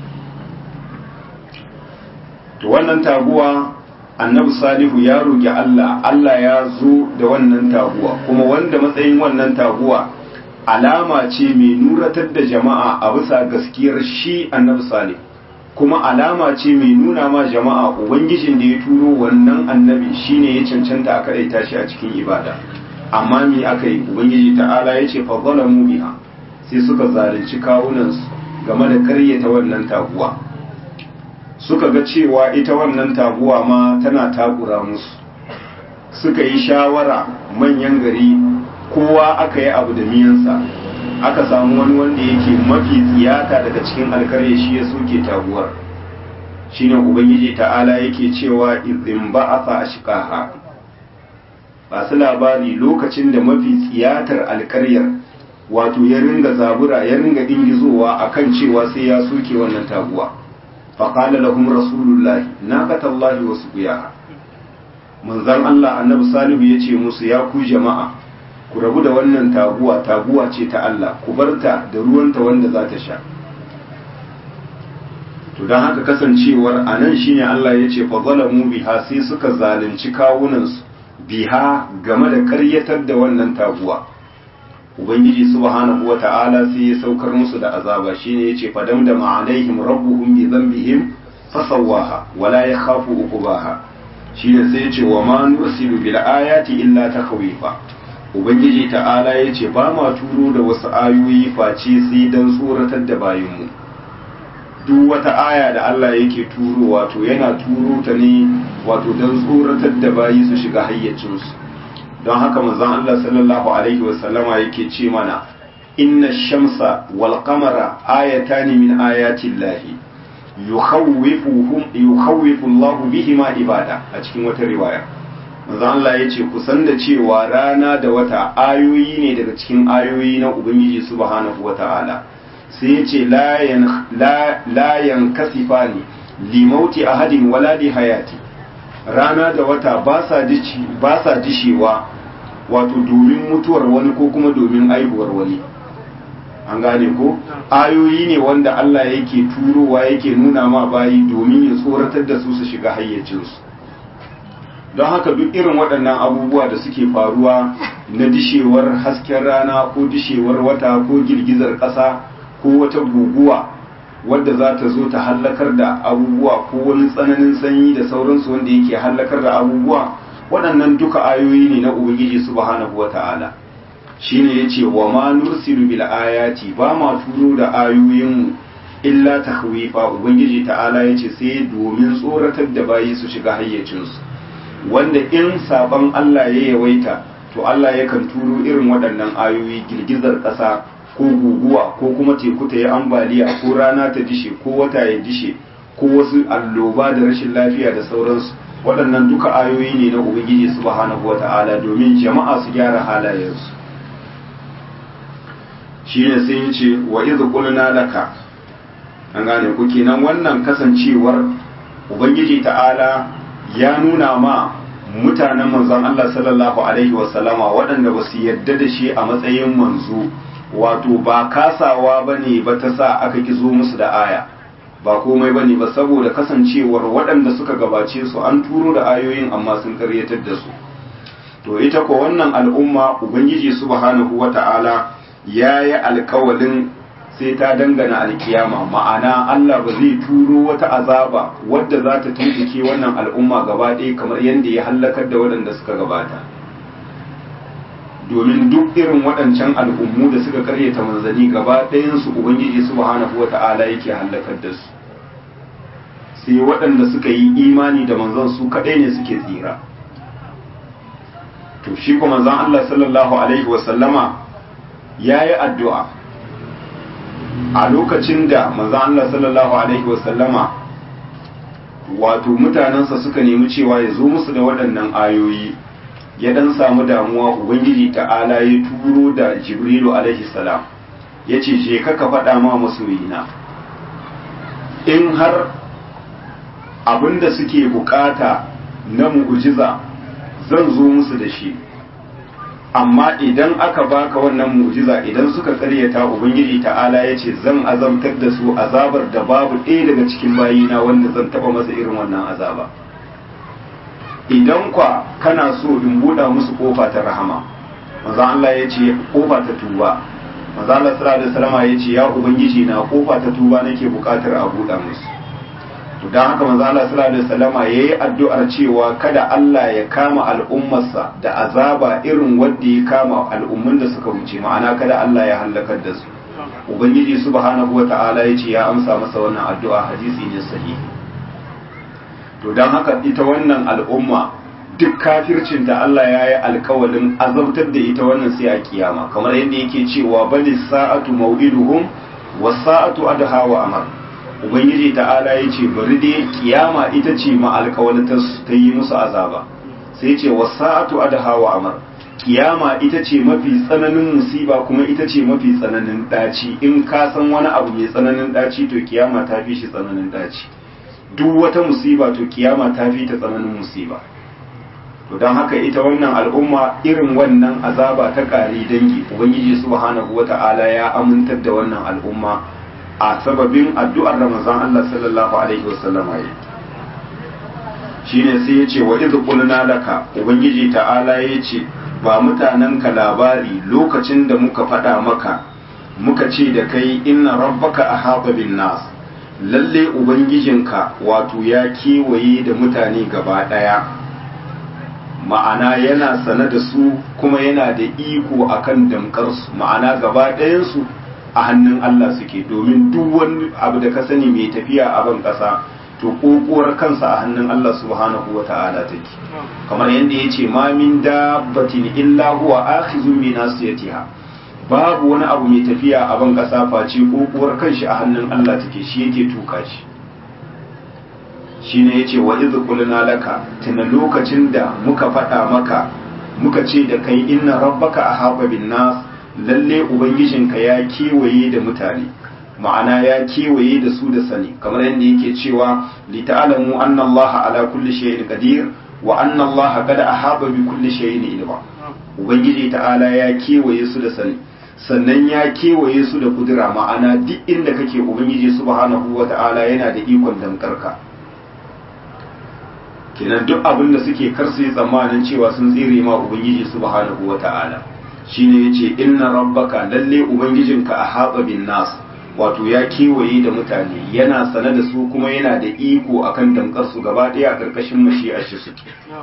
to wannan taguwa annabi salihu ya roki Allah Allah ya zo da wannan taguwa kuma wanda matsayin wannan taguwa alama ce mai nuratar da jama'a a bisa gaskiyar shi annabi salih kuma alama ce mai nuna ma jama'a ubangijin da ya turo wannan annabi shine ya cancanta a kadaita shi a cikin ibada amma me aka yi ubangiji ta'ala ya ce fa zalamu biha sai suka zalunci kawunansu game da karyata wannan taguwa suka ga cewa ita wannan taguwa ma tana takura musu suka yi shawara manyan gari kowa aka yi abu da miyansa aka samu wani wanda yake mafi tsiyata daga cikin alkarya shi ya soke taguwar shine ubangiji ta'ala yake cewa izin ba'atha ashqaha ba su labari lokacin da mafi tsiyatar alkaryar wato ya ringa zabura ya ringa dingizowa akan cewa sai ya soke wannan taguwa faqala lahum rasulullahi naqatallahi wa suqiyaha manzon Allah annabi salihu yace musu ya ku jama'a ku rabu da wannan taguwa taguwa ce ta Allah ku barta da ruwanta wanda za ta sha to don haka kasancewar a nan shine Allah ya ce fadalamu biha sai suka zalunci kawunansu biha game da karyatar da wannan taguwa ubangiji subhanahu wa ta'ala sai ya saukar musu da azaba shine yace fadam da ma'alaihim rabbuhum bi dhanbihim fasawaha wala yakhafu uqbaha shine sai yace wa ma nursilu bil ayati illa takhwifa ubangiji ta'ala yace ba ma turo da wasu ayoyi face sai dan tsoratar da bayinmu duk wata aya da Allah yake turo wato yana turo ta ne wato don tsoratar da bayi su shiga hayyacinsu don haka manzon Allah sallallahu alaihi wasallama yake ce mana inna shamsa wal qamara ayatani min ayati llahi yukhawwifuhum yukhawwifu Allah bihima ibada a cikin wata riwaya manzon Allah yace kusan da cewa rana da wata ayoyi ne daga cikin ayoyi na ubangiji subhanahu wataala sai ya ce layan kasifa ne limauti a hadin wala li hayati rana da wata ba sa dishewa wato domin mutuwar wani ko kuma domin aihuwar wani an gane ko ayoyi ne wanda Allah yake turowa yake nuna ma bayi domin ya tsoratar da su su shiga hayyacinsu don haka duk irin waɗannan abubuwa da suke faruwa na dishewar hasken rana ko dishewar wata ko girgizar ƙasa ko wata guguwa wadda za ta zo ta hallakar da abubuwa ko wani tsananin sanyi da sauransu wanda yake hallakar da abubuwa waɗannan duka ayoyi ne na ubangiji subhanahu wata'ala shine yace wa ma nursilu bil ayati ba ma turo da ayoyin illa takhwifa ubangiji ta'ala yace sai domin tsoratar da bayi su shiga hayyacinsu wanda in saban Allah ya yawaita to Allah yakan turo irin waɗannan ayoyi girgizar ƙasa ko guguwa ko kuma teku ta yi ambaliya ko rana ta dishe ko wata ya dishe ko wasu alloba da rashin lafiya da sauransu waɗannan duka ayoyi ne na ubangiji subhanahu wata'ala domin jama'a su gyara halayensu shine sai ya ce wa idh qulna laka an gane ku kenan wannan kasancewar ubangiji ta'ala ya nuna ma mutanen manzon Allah sallallahu alaihi wasallama waɗanda ba su yadda da shi a matsayin manzo wato ba kasawa ba ne ba ta sa aka kizo musu da aya ba komai ba ne ba saboda kasancewar waɗanda suka gabace su an turo da ayoyin amma sun karyatar da su to ita ko wannan al'umma ubangiji subhanahu wata'ala ya yi alkawalin sai ta dangana alkiyama ma'ana Allah ba zai turo wata azaba wadda za ta tuntuke wannan al'umma gaba ɗaya kamar yadda ya hallakar da waɗanda suka gabata domin duk irin waɗancan al'ummu da suka karyata manzanni gaba ɗayansu ubangiji subhanahu wa ta'ala yake hallakar da su sai waɗanda suka yi imani da manzon su kaɗai ne suke tsira to shi kuma manzon Allah sallallahu alaihi wa sallama ya yi addu'a a lokacin da manzon Allah sallallahu alaihi wa sallama wato mutanensa suka nemi cewa ya zo musu da waɗannan ayoyi ya dan samu damuwa ubangiji ta'ala ya turo da jibrilu alaihi salam ya ce je ka ka faɗa ma masoyina in har abinda suke bukata na mu'ujiza zan zo musu da shi amma idan aka baka wannan mu'jiza idan suka karyata ubangiji ta'ala ya ce zan azabtar da su azabar da babu ɗaya daga cikin bayina wanda zan taba masa irin wannan azaba idan kwa kana so in buɗa musu kofa ta rahama manzo Allah ya ce kofa ta tuba manzo Allah sallallahu alaihi wasallam ya ce ya ubangiji na kofa ta tuba nake buƙatar a buɗa musu to dan haka manzo Allah sallallahu alaihi wasallam yayi addu'ar cewa kada Allah ya kama al'ummarsa da azaba irin wanda ya kama al'ummun da suka wuce ma'ana kada Allah ya halakar da su ubangiji subhanahu wata'ala ya ce ya amsa masa wannan addu'a hadisi ne sahihi to dan haka ita wannan al'umma duk kafircin da Allah ya yi alkawalin azabtar da ita wannan sai a kiyama kamar yadda yake cewa bali sa'atu mau'iduhum was sa'atu adha wa amar ubangiji ta'ala ya ce bari dai kiyama ita ce ma alkawalin ta yi musu azaba sai ce was sa'atu adha wa amar kiyama ita ce mafi tsananin musiba kuma ita ce mafi tsananin daci in ka san wani abu mai tsananin daci to kiyama ta fi shi tsananin daci duk wata musiba to kiyama ta fi ta tsananin musiba to don haka ita wannan al'umma irin wannan azaba ta kare dangi ubangiji subhanahu wata'ala ya amintar da wannan al'umma a sababin addu'ar ramazan Allah sallallahu alaihi wasallam ya shine sai ya ce wa idh qulna laka ubangiji ta'ala ya ce ba mutanenka labari lokacin da muka faɗa maka muka ce da kai inna rabbaka ahata bin nas lalle ubangijinka wato ya kewaye da mutane gaba ɗaya ma'ana yana sane da su kuma yana da iko akan damkarsu ma'ana gaba ɗayansu a hannun Allah suke domin duk wani abu da ka sani mai tafiya a ban ƙasa to ƙoƙuwar kansa a hannun Allah subhanahu wa ta'ala take kamar yadda ya ce ma min dabbatin illa huwa akhizun bi nasiyatiha babu wani abu mai tafiya a ban ƙasa face ƙoƙuwar kanshi a hannun Allah take shi yake tuka shi shine yace wa idh qulna laka tuna lokacin da muka faɗa maka muka ce da kai inna rabbaka ahaba bin nas lalle ubangijinka ya kewaye da mutane ma'ana ya kewaye da su da sani kamar yadda yake cewa li ta'lamu anna allaha ala kulli shay'in qadir wa anna allaha qad ahaba bi kulli shay'in ilma ubangiji ta'ala ya kewaye su da sani sannan ya kewaye su da kudura ma'ana duk inda kake ubangiji subhanahu wata'ala yana da ikon damkarka kenan duk abin da suke kar su yi tsammanin cewa sun tsire ma ubangiji subhanahu wata'ala shine yace inna rabbaka lalle ubangijinka a haɓa bin nas wato ya kewaye da mutane yana sane da su kuma yana da iko akan damkar su gaba ɗaya a ƙarƙashin mashi'ar shi suke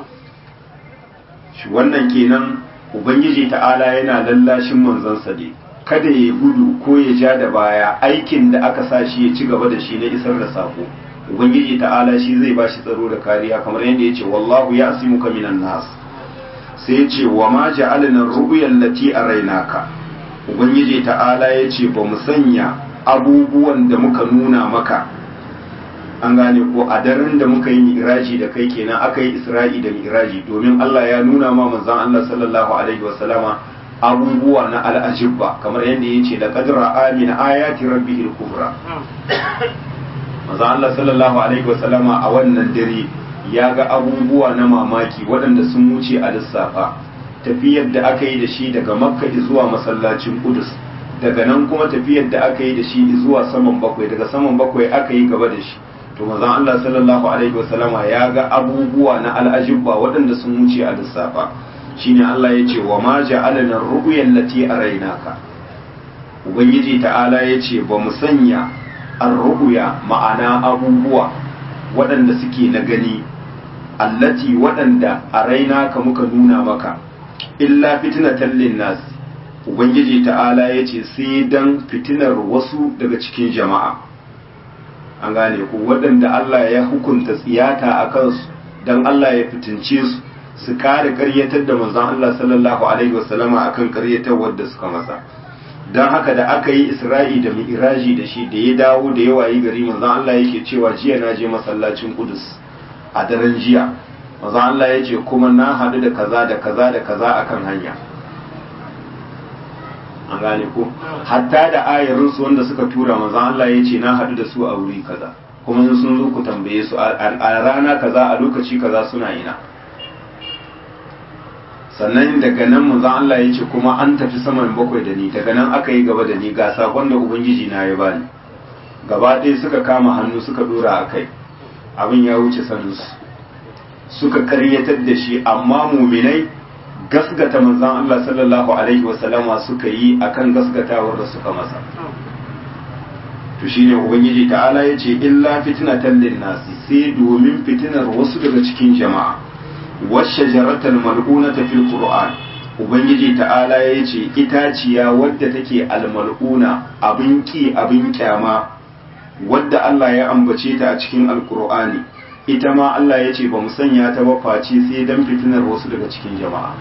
shi wannan kenan ubangiji ta'ala yana lallashin manzansa ne kada ya gudu ko ya ja da baya aikin da aka sa shi ya ci gaba da shi na isar da sako ubangiji ta'ala shi zai ba shi tsaro da kariya kamar yadda ya ce wallahu ya asimuka minan nas sai ya ce wa ma ja'alna ru'yal lati arainaka ubangiji ta'ala ya ce ba mu sanya abubuwan da muka nuna maka an gane ko a daren da muka yi miraji da kai kenan aka yi isra'i da miraji domin Allah ya nuna ma manzon Allah sallallahu alaihi wasallama abubuwa na al'ajibba kamar yadda ya ce da qadra amina ayati rabbihil kubra manzon Allah sallallahu alaihi wasallama a wannan dare ya ga abubuwa na mamaki waɗanda sun wuce a lissafa tafiyar da aka yi da shi daga makka zuwa masallacin kudus daga nan kuma tafiyar da aka yi da shi zuwa saman bakwai daga saman bakwai aka yi gaba da shi to manzon Allah sallallahu alaihi wasallama ya ga abubuwa na al'ajibba waɗanda sun wuce a lissafa shine Allah ya ce wa ma ja'alna ru'yal lati arainaka ubangiji ta'ala ya ce ba mu sanya ar-ru'ya ma'ana abubuwa waɗanda suke na gani allati waɗanda arainaka muka nuna maka illa fitnatan linnas ubangiji ta'ala ya ce sai dan fitinar wasu daga cikin jama'a an gane ku waɗanda Allah ya hukunta tsiyata a kansu don Allah ya fitince su su kare karyatar da manzon Allah sallallahu alaihi wasallama akan karyatar wadda suka masa don haka da aka yi isra'i da mi'raji da shi da ya dawo da yawa yi gari manzon Allah yake cewa jiya na je masallacin kudus a daren jiya manzon Allah ya ce kuma na haɗu da kaza da kaza da kaza akan hanya an gane ko hatta da ayarin su wanda suka tura manzon Allah ya ce na haɗu da su a wuri kaza kuma sun zo ku tambaye su a rana kaza a lokaci kaza suna ina sannan daga nan manzon Allah ya ce kuma an tafi saman bakwai da ni daga nan aka yi gaba da ni ga sakon da ubangiji na ya bani gaba ɗaya suka kama hannu suka dora a kai abin ya wuce saninsu suka karyatar da shi amma muminai gasgata manzan Allah sallallahu Alaihi wasallama suka yi akan gasgatawar da suka masa to shine ubangiji ta'ala ya ce illa fitnatan linnasi sai domin fitinar wasu daga cikin jama'a washe jaratar mal'unata fil qur'an ubangiji ta'ala ya ce itaciya wadda take almal'una abin ki abin kyama wadda Allah ya ambace ta a cikin alkur'ani ita ma Allah ya ce ba mu sanya ta ba face sai dan fitinar wasu daga cikin jama'a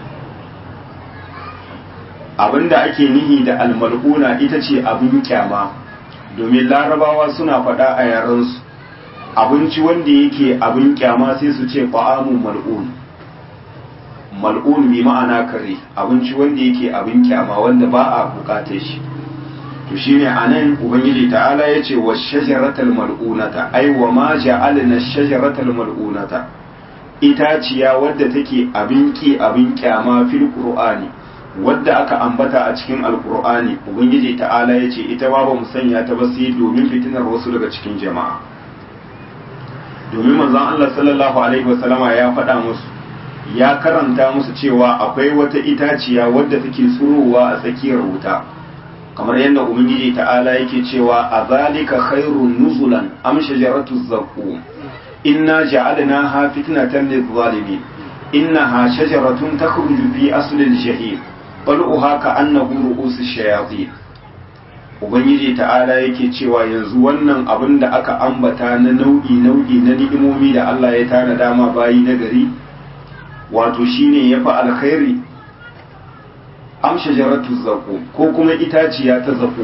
abinda ake nihi da almal'una ita ce abin kyama domin larabawa suna faɗa a yarensu abinci wanda yake abin kyama sai su ce fa'amun mal'un mal'un bi ma'ana kare abinci wanda yake abin kyama wanda ba a bukatar shi to shine anan ubangiji ta'ala yace wa shajaratal mal'unata ai wa ma ja'alna shajaratal mal'unata itaciya wadda take abin ki abin kyama fil qur'ani wadda aka ambata a cikin alqur'ani ubangiji ta'ala yace ita ba ba mu sanya ta ba sai domin fitinar wasu daga cikin jama'a domin manzon Allah sallallahu alaihi wasallama ya faɗa musu ya karanta musu cewa akwai wata itaciya wadda take tsurowa a tsakiyar wuta kamar yadda ubangiji ta'ala yake cewa a zalika khairun nuzulan am shajaratu zaqqum inna ja'alnaha fitnatan lidh-dhalimin innaha shajaratun takhruju fi asli al-jahim qal'uha ka'annahu ru'usu shayatin ubangiji ta'ala yake cewa yanzu wannan abin da aka ambata na nau'i nau'i na ni'imomi da Allah ya tana dama bayi na gari wato shine yafi alkhairi am shajaratu zaqum ko kuma itaciya ta zaqum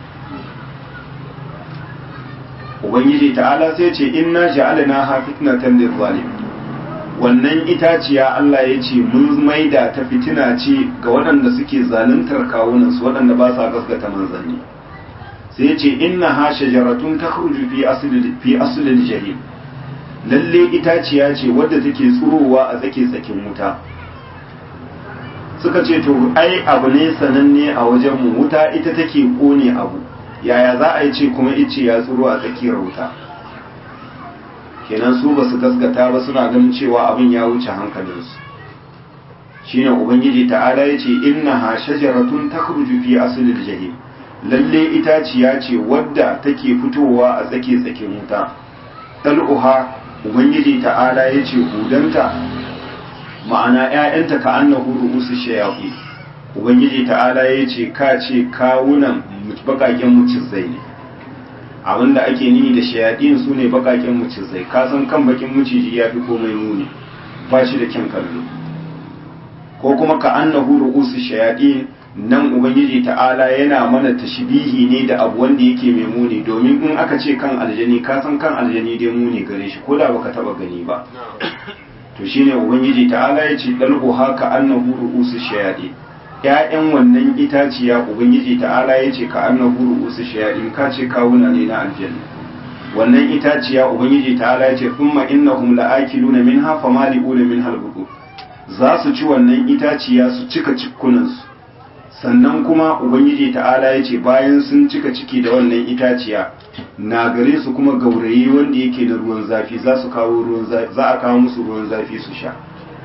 ubangiji ta'ala sai ce inna ja'alna ha fitnatan lil zalim wannan itaciya Allah ya ce mun maida ta fitina ce ga waɗanda suke zaluntar kawunan su waɗanda ba sa gaskata manzanni sai ya ce inna ha shajaratun takhruju fi asli fi asli al-jahim lalle itaciya ce wadda take tsurowa a tsake tsakin wuta suka ce to ai abu ne sananne a wajen mu wuta ita take kone abu yaya za a yi ce kuma ice ya tsuro a tsakiyar wuta kenan su ba su gaskata ba suna ganin cewa abin ya wuce hankalinsu shine ubangiji ta'ala ya ce inna ha shajaratun takhruju fi aslil jahim lalle itaciya ce wadda take fitowa a tsake tsakin wuta dal'uha ubangiji ta'ala ya ce hudanta ma'ana ‘ya'yanta ka annahu ru'usu shayafi ubangiji ta'ala ya ce ka ce kawunan bakaken mucizai ne abinda ake nihi da shayaɗin su ne bakaken mucizai ka san kan bakin muciji ya fi komai muni ba shi da kyan kallo ko kuma ka annahu ru'usu shayaɗin nan ubangiji ta'ala yana mana tashbihi ne da abu wanda yake mai muni domin in aka ce kan aljani ka san kan aljani dai muni gare shi ko da baka taba gani ba to shine ubangiji ta'ala ya ce dalhu haka annahu ru'usu shayadi ƴaƴan wannan itaciya ubangiji ta'ala ya ce ka annahu ru'usu shayadi ka ce kawuna ne na aljanna wannan itaciya ubangiji ta'ala ya ce thumma innahum la'akiluna minha famali'una minha al za su ci wannan itaciya su cika cikkunan su sannan kuma ubangiji ta'ala ya ce bayan sun cika ciki da wannan itaciya na gare su kuma gaurayi wanda yake da ruwan zafi za su kawo ruwan zafi za a kawo musu ruwan zafi su sha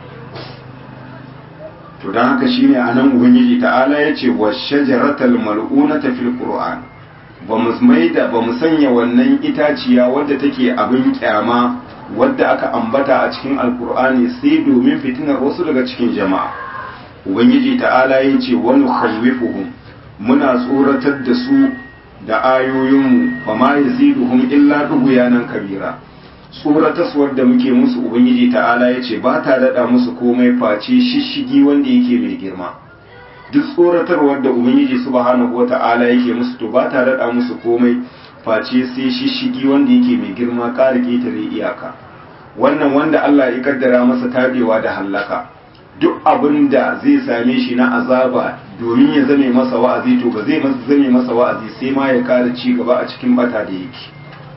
to dan haka shine anan ubangiji ta'ala ya ce wa shajaratal mal'unata fil qur'an ba mu maida ba mu sanya wannan itaciya wadda take abin kyama wadda aka ambata a cikin alqur'ani sai domin fitinar wasu daga cikin jama'a ubangiji ta'ala ya ce wani khawwifuhum muna tsoratar da su da ayoyinmu ba ma yaziduhum illa dughyanan kabira tsorataswar da muke musu ubangiji ta'ala ya ce ba ta daɗa musu komai face shishigi wanda yake mai girma duk tsoratarwar da ubangiji subhanahu wata'ala yake musu to ba ta daɗa musu komai face sai shishigi wanda yake mai girma ƙara ƙetare iyaka wannan wanda Allah ya kaddara masa tabewa da hallaka duk abin da zai same shi na azaba domin ya zame masa wa'azi to ba zai zame masa wa'azi sai ma ya kara ci gaba a cikin bata da yake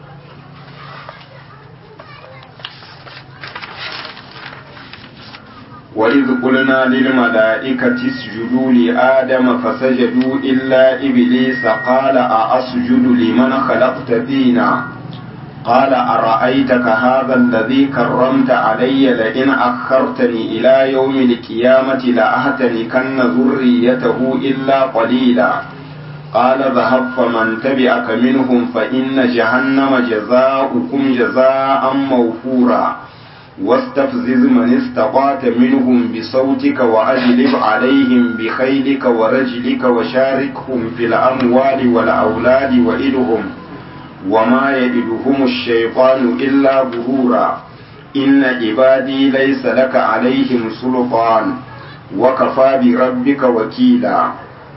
وإذ قلنا للملائكة اسجدوا لآدم فسجدوا إلا إبليس قال أأسجد لمن خلقت دينا قال أرأيتك هذا الذي كرمت علي لئن أخرتني إلى يوم القيامة لأهتنكن ذريته إلا قليلا قال ذهب فمن تبعك منهم فإن جهنم جزاؤكم جزاء موفورا واستفزز من استطعت منهم بصوتك وأجلب عليهم بخيلك ورجلك وشاركهم في الأموال والأولاد وإلهم وما يجدهم الشيطان إلا غرورا inna ibadi laysa laka alaihim sultan wa kafa bi rabbika wakila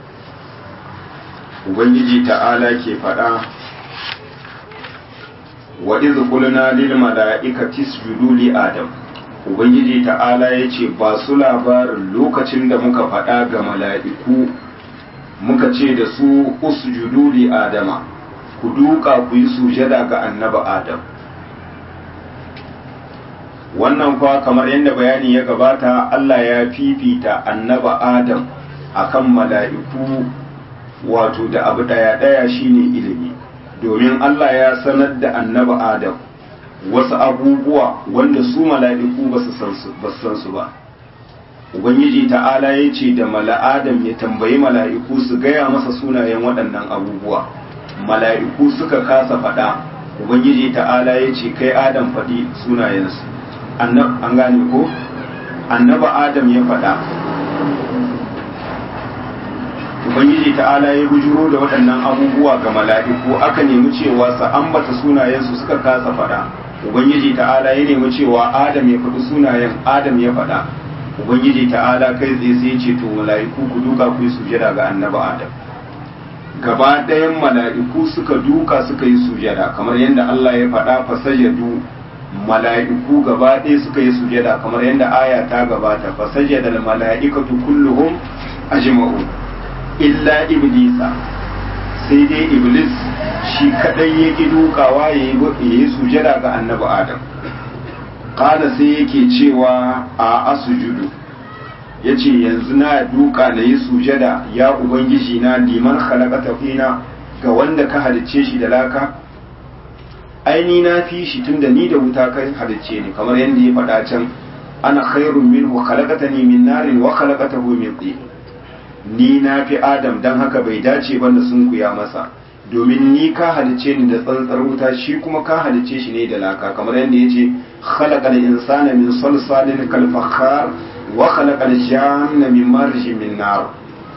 ubangiji ta'ala ke faɗa wa iz qulna lil mala'ikati isjudu li adam ubangiji ta'ala yace ba su labarin lokacin da muka faɗa ga mala'iku muka ce da su usjudu li adama ku duka ku yi sujada ga annabi adam wannan kwa kamar yadda bayani ya gabata Allah ya fifita annaba Adam akan mala'iku wato da abu daya daya shine ilimi domin Allah ya sanar da annaba Adam wasu abubuwa wanda su mala'iku ba su san su ba Ubangiji ta'ala ya ce da mala'adam ya tambayi mala'iku su gaya masa sunayen waɗannan abubuwa mala'iku suka kasa faɗa Ubangiji ta'ala ya ce kai Adam faɗi sunayensu an gane ko annaba adam ya faɗa ubangiji ta'ala ya bujuro da waɗannan abubuwa ga mala'iku aka nemi cewa sa ambata sunayensu suka kasa faɗa ubangiji ta'ala ya nemi cewa adam ya faɗi sunayen adam ya faɗa ubangiji ta'ala kai tsaye sai ce to mala'iku ku duka ku yi sujada ga annaba adam gaba ɗayan mala'iku suka duka suka yi sujada kamar yadda Allah ya faɗa fasajadu mala'iku gaba ɗaya suka yi sujada kamar yadda aya ta gabata fa sajada al mala'ikatu kulluhum ajma'un illa iblisa sai dai iblis shi kadai ya ki dukawa ya yi sujada ga annabi adam qala sai yake cewa a asujudu yace yanzu na duka na yi sujada ya ubangiji na liman khalaqata fina ga wanda ka halicce shi da laka aini na fi shi tunda ni da wuta kai halicce ni kamar yadda ya faɗa can ana khairun minhu khalaqatani min narin wa khalaqatahu min tin ni na fi adam dan haka bai dace ba na sunkuya masa domin ni ka halicce ni da tsantsar wuta shi kuma ka halicce shi ne da laka kamar yadda yace khalaqal insana min salsalin kal fakhar wa khalaqal janna min marjin min nar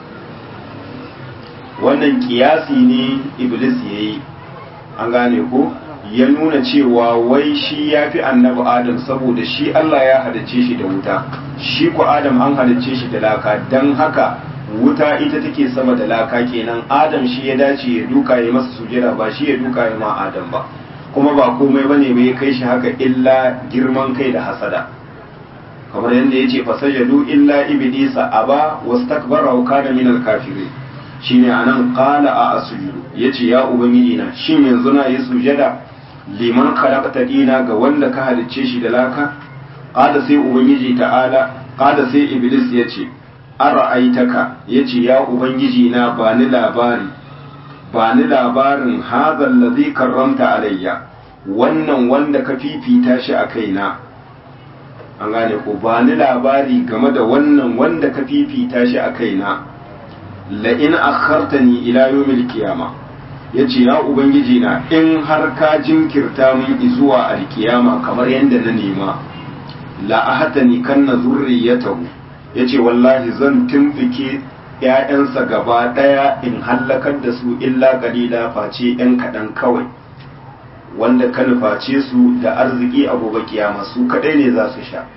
wannan kiyasi ne iblis yayi an gane ko ya nuna cewa wai shi ya fi annabi adam saboda shi Allah ya halicce shi da wuta shi ku adam an halicce shi da laka don haka wuta ita take sama da laka kenan adam shi ya dace ya duka ya masa sujera ba shi ya duka ya ma adam ba kuma ba komai bane bai kai shi haka illa girman kai da hasada kamar yadda ya ce fasajadu illa iblisa aba wastakbara wa kana minal kafirin shine anan qala a asjudu yace ya ubangiji na shin yanzu na yi sujada liman khalaqta dina ga wanda ka halicce shi da laka qala sai ubangiji ta'ala qala sai iblis yace ara'aitaka yace ya ubangiji na ba ni labari ba ni labarin hadha allazi karramta alayya wannan wanda ka fifita shi a kaina an gane ko ba ni labari game da wannan wanda ka fifita shi a kaina la in akhartani ila yawmil qiyamah ya ce ya ubangiji na in har ka jinkirta min zuwa alkiyama kamar yadda na nema la'ahatani kan na zurriyatahu ya ce wallahi zan tumfike ‘ya'yansa gaba ɗaya in hallakar da su illa kalila face ‘yan kaɗan kawai wanda ka nuface su da arziki a gobe kiyama su kaɗai ne za su sha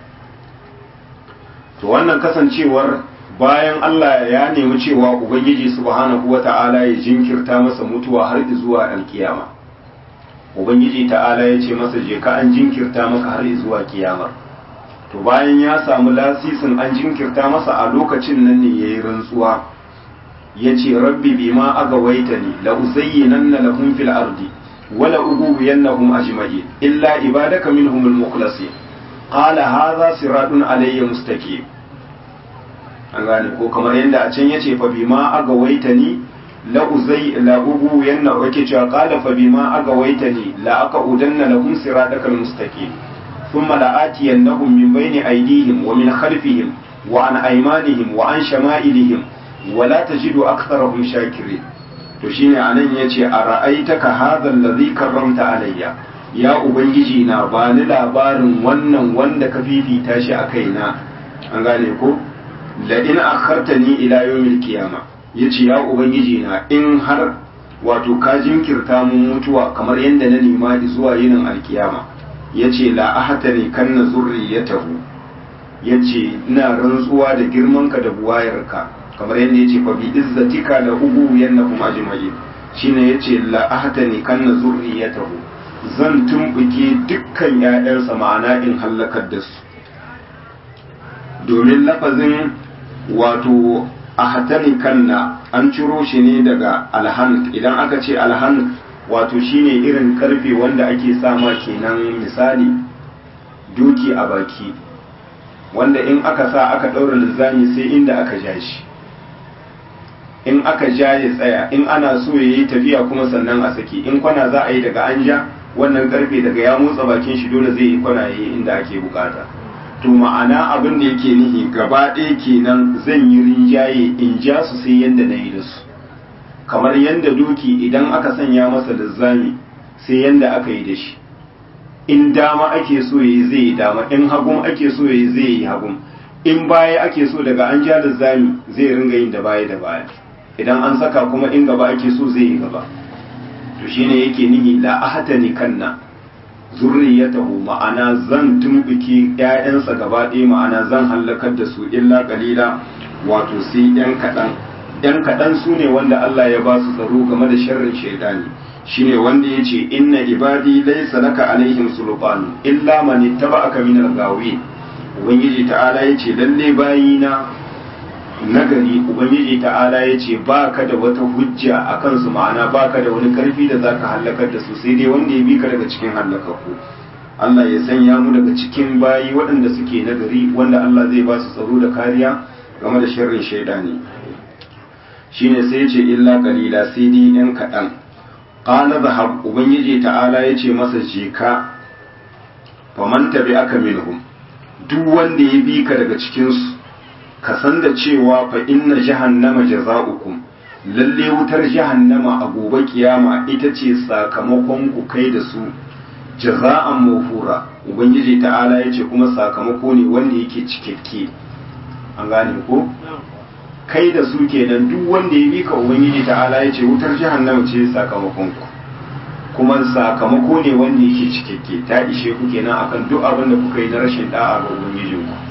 to wannan kasancewar bayan Allah ya nemi cewa Ubangiji subhanahu wata'ala ya jinkirta masa mutuwa har zuwa alkiyama Ubangiji ta'ala ya ce masa je ka an jinkirta maka har zuwa kiyama to bayan ya samu lasisin an jinkirta masa a lokacin nan ne yayi rantsuwa ya ce rabbi bima agawaitani la uzayyinanna lahum fil ardi wala ughwiyannahum ajma'in illa ibadaka minhumul mukhlasin qala hadha siratun alayya mustaqim an gane ko kamar yadda a can yace fa bima aga waitani la uzai la ubu yanna wake cewa qala fa bima aga waitani la aka udanna lahum siratakal mustaqim thumma la atiyannahum min bayni aydihim wa min khalfihim wa an aymanihim wa an shama'ilihim wa la tajidu aktharahum shakirin to shine anan yace ara'aitaka hadha alladhi karramta alayya ya ubangiji na bani labarin wannan wanda ka fifita shi a kaina an gane ko la'in akhartani ila yawmil qiyama yace ya ubangiji na in har wato ka jinkirta mun mutuwa kamar yadda na nema zuwa yinin alkiyama yace la ahtani kanna zurriyatahu yace ina rantsuwa da girmanka da buwayarka kamar yadda yace fa bi izzatika la ubu yannakum ajma'in shine yace la ahtani kanna zurriyatahu zan tumbuke dukkan ƴaƴansa ma'ana in hallakar da su domin lafazin wato ahtani kanna an ciro shi ne daga alhan idan aka ce alhan wato shine irin karfe wanda ake sama kenan misali doki a baki wanda in aka sa aka ɗaura linzami sai inda aka ja shi in aka ja ya tsaya in ana so ya yi tafiya kuma sannan a saki in kwana za a yi daga an ja wannan karfe daga ya motsa bakin shi dole zai yi kwana ya yi inda ake bukata to ma'ana abin da yake nihi gaba ɗaya kenan zan yi rinjaye in ja su sai yanda na yi da su kamar yanda doki idan aka sanya masa linzami sai yanda aka yi da shi in dama ake so yi zai yi dama in hagun ake so yi zai yi hagun in baya ake so daga an ja da zami zai ringa yin da baya da baya idan an saka kuma in gaba ake so zai yi gaba to shine yake nihi la ahtani kanna zurriyatahu ma'ana zan tumbuki ƴaƴansa gaba ɗaya ma'ana zan hallakar da su illa qalila wato sai ƴan kaɗan ƴan kaɗan su ne wanda Allah ya ba su tsaro game da sharrin shaidani shine wanda yace inna ibadi laysa laka alaihim sultan illa man ittaba'aka min al-ghawin ubangiji ta'ala yace lalle bayina nagari ubangiji ta'ala yace baka da wata hujja akan su ma'ana baka da wani karfi da zaka halakar da su sai dai wanda ya bi ka daga cikin halakakku Allah ya sanya mu daga cikin bayi waɗanda suke nagari wanda Allah zai ba su tsaro da kariya game da sharrin shaidani shine sai yace illa qalila sai dai yan kaɗan qala zahab ubangiji ta'ala yace masa je ka faman aka minhum duk wanda ya bi ka daga cikin su ka san da cewa fa inna jahannama jaza'ukum lalle wutar jahannama a gobe kiyama ita ce sakamakon ku kai da su jaza'an mawfura ubangiji ta'ala yace kuma sakamako ne wanda yake cikakke an gane ko kai da su kenan duk wanda ya bi ka ubangiji ta'ala ya ce wutar jahannama ce sakamakon ku kuma sakamako ne wanda yake cikakke ta ishe ku kenan akan duk abin da kuka yi na rashin da'a ga ubangijin ku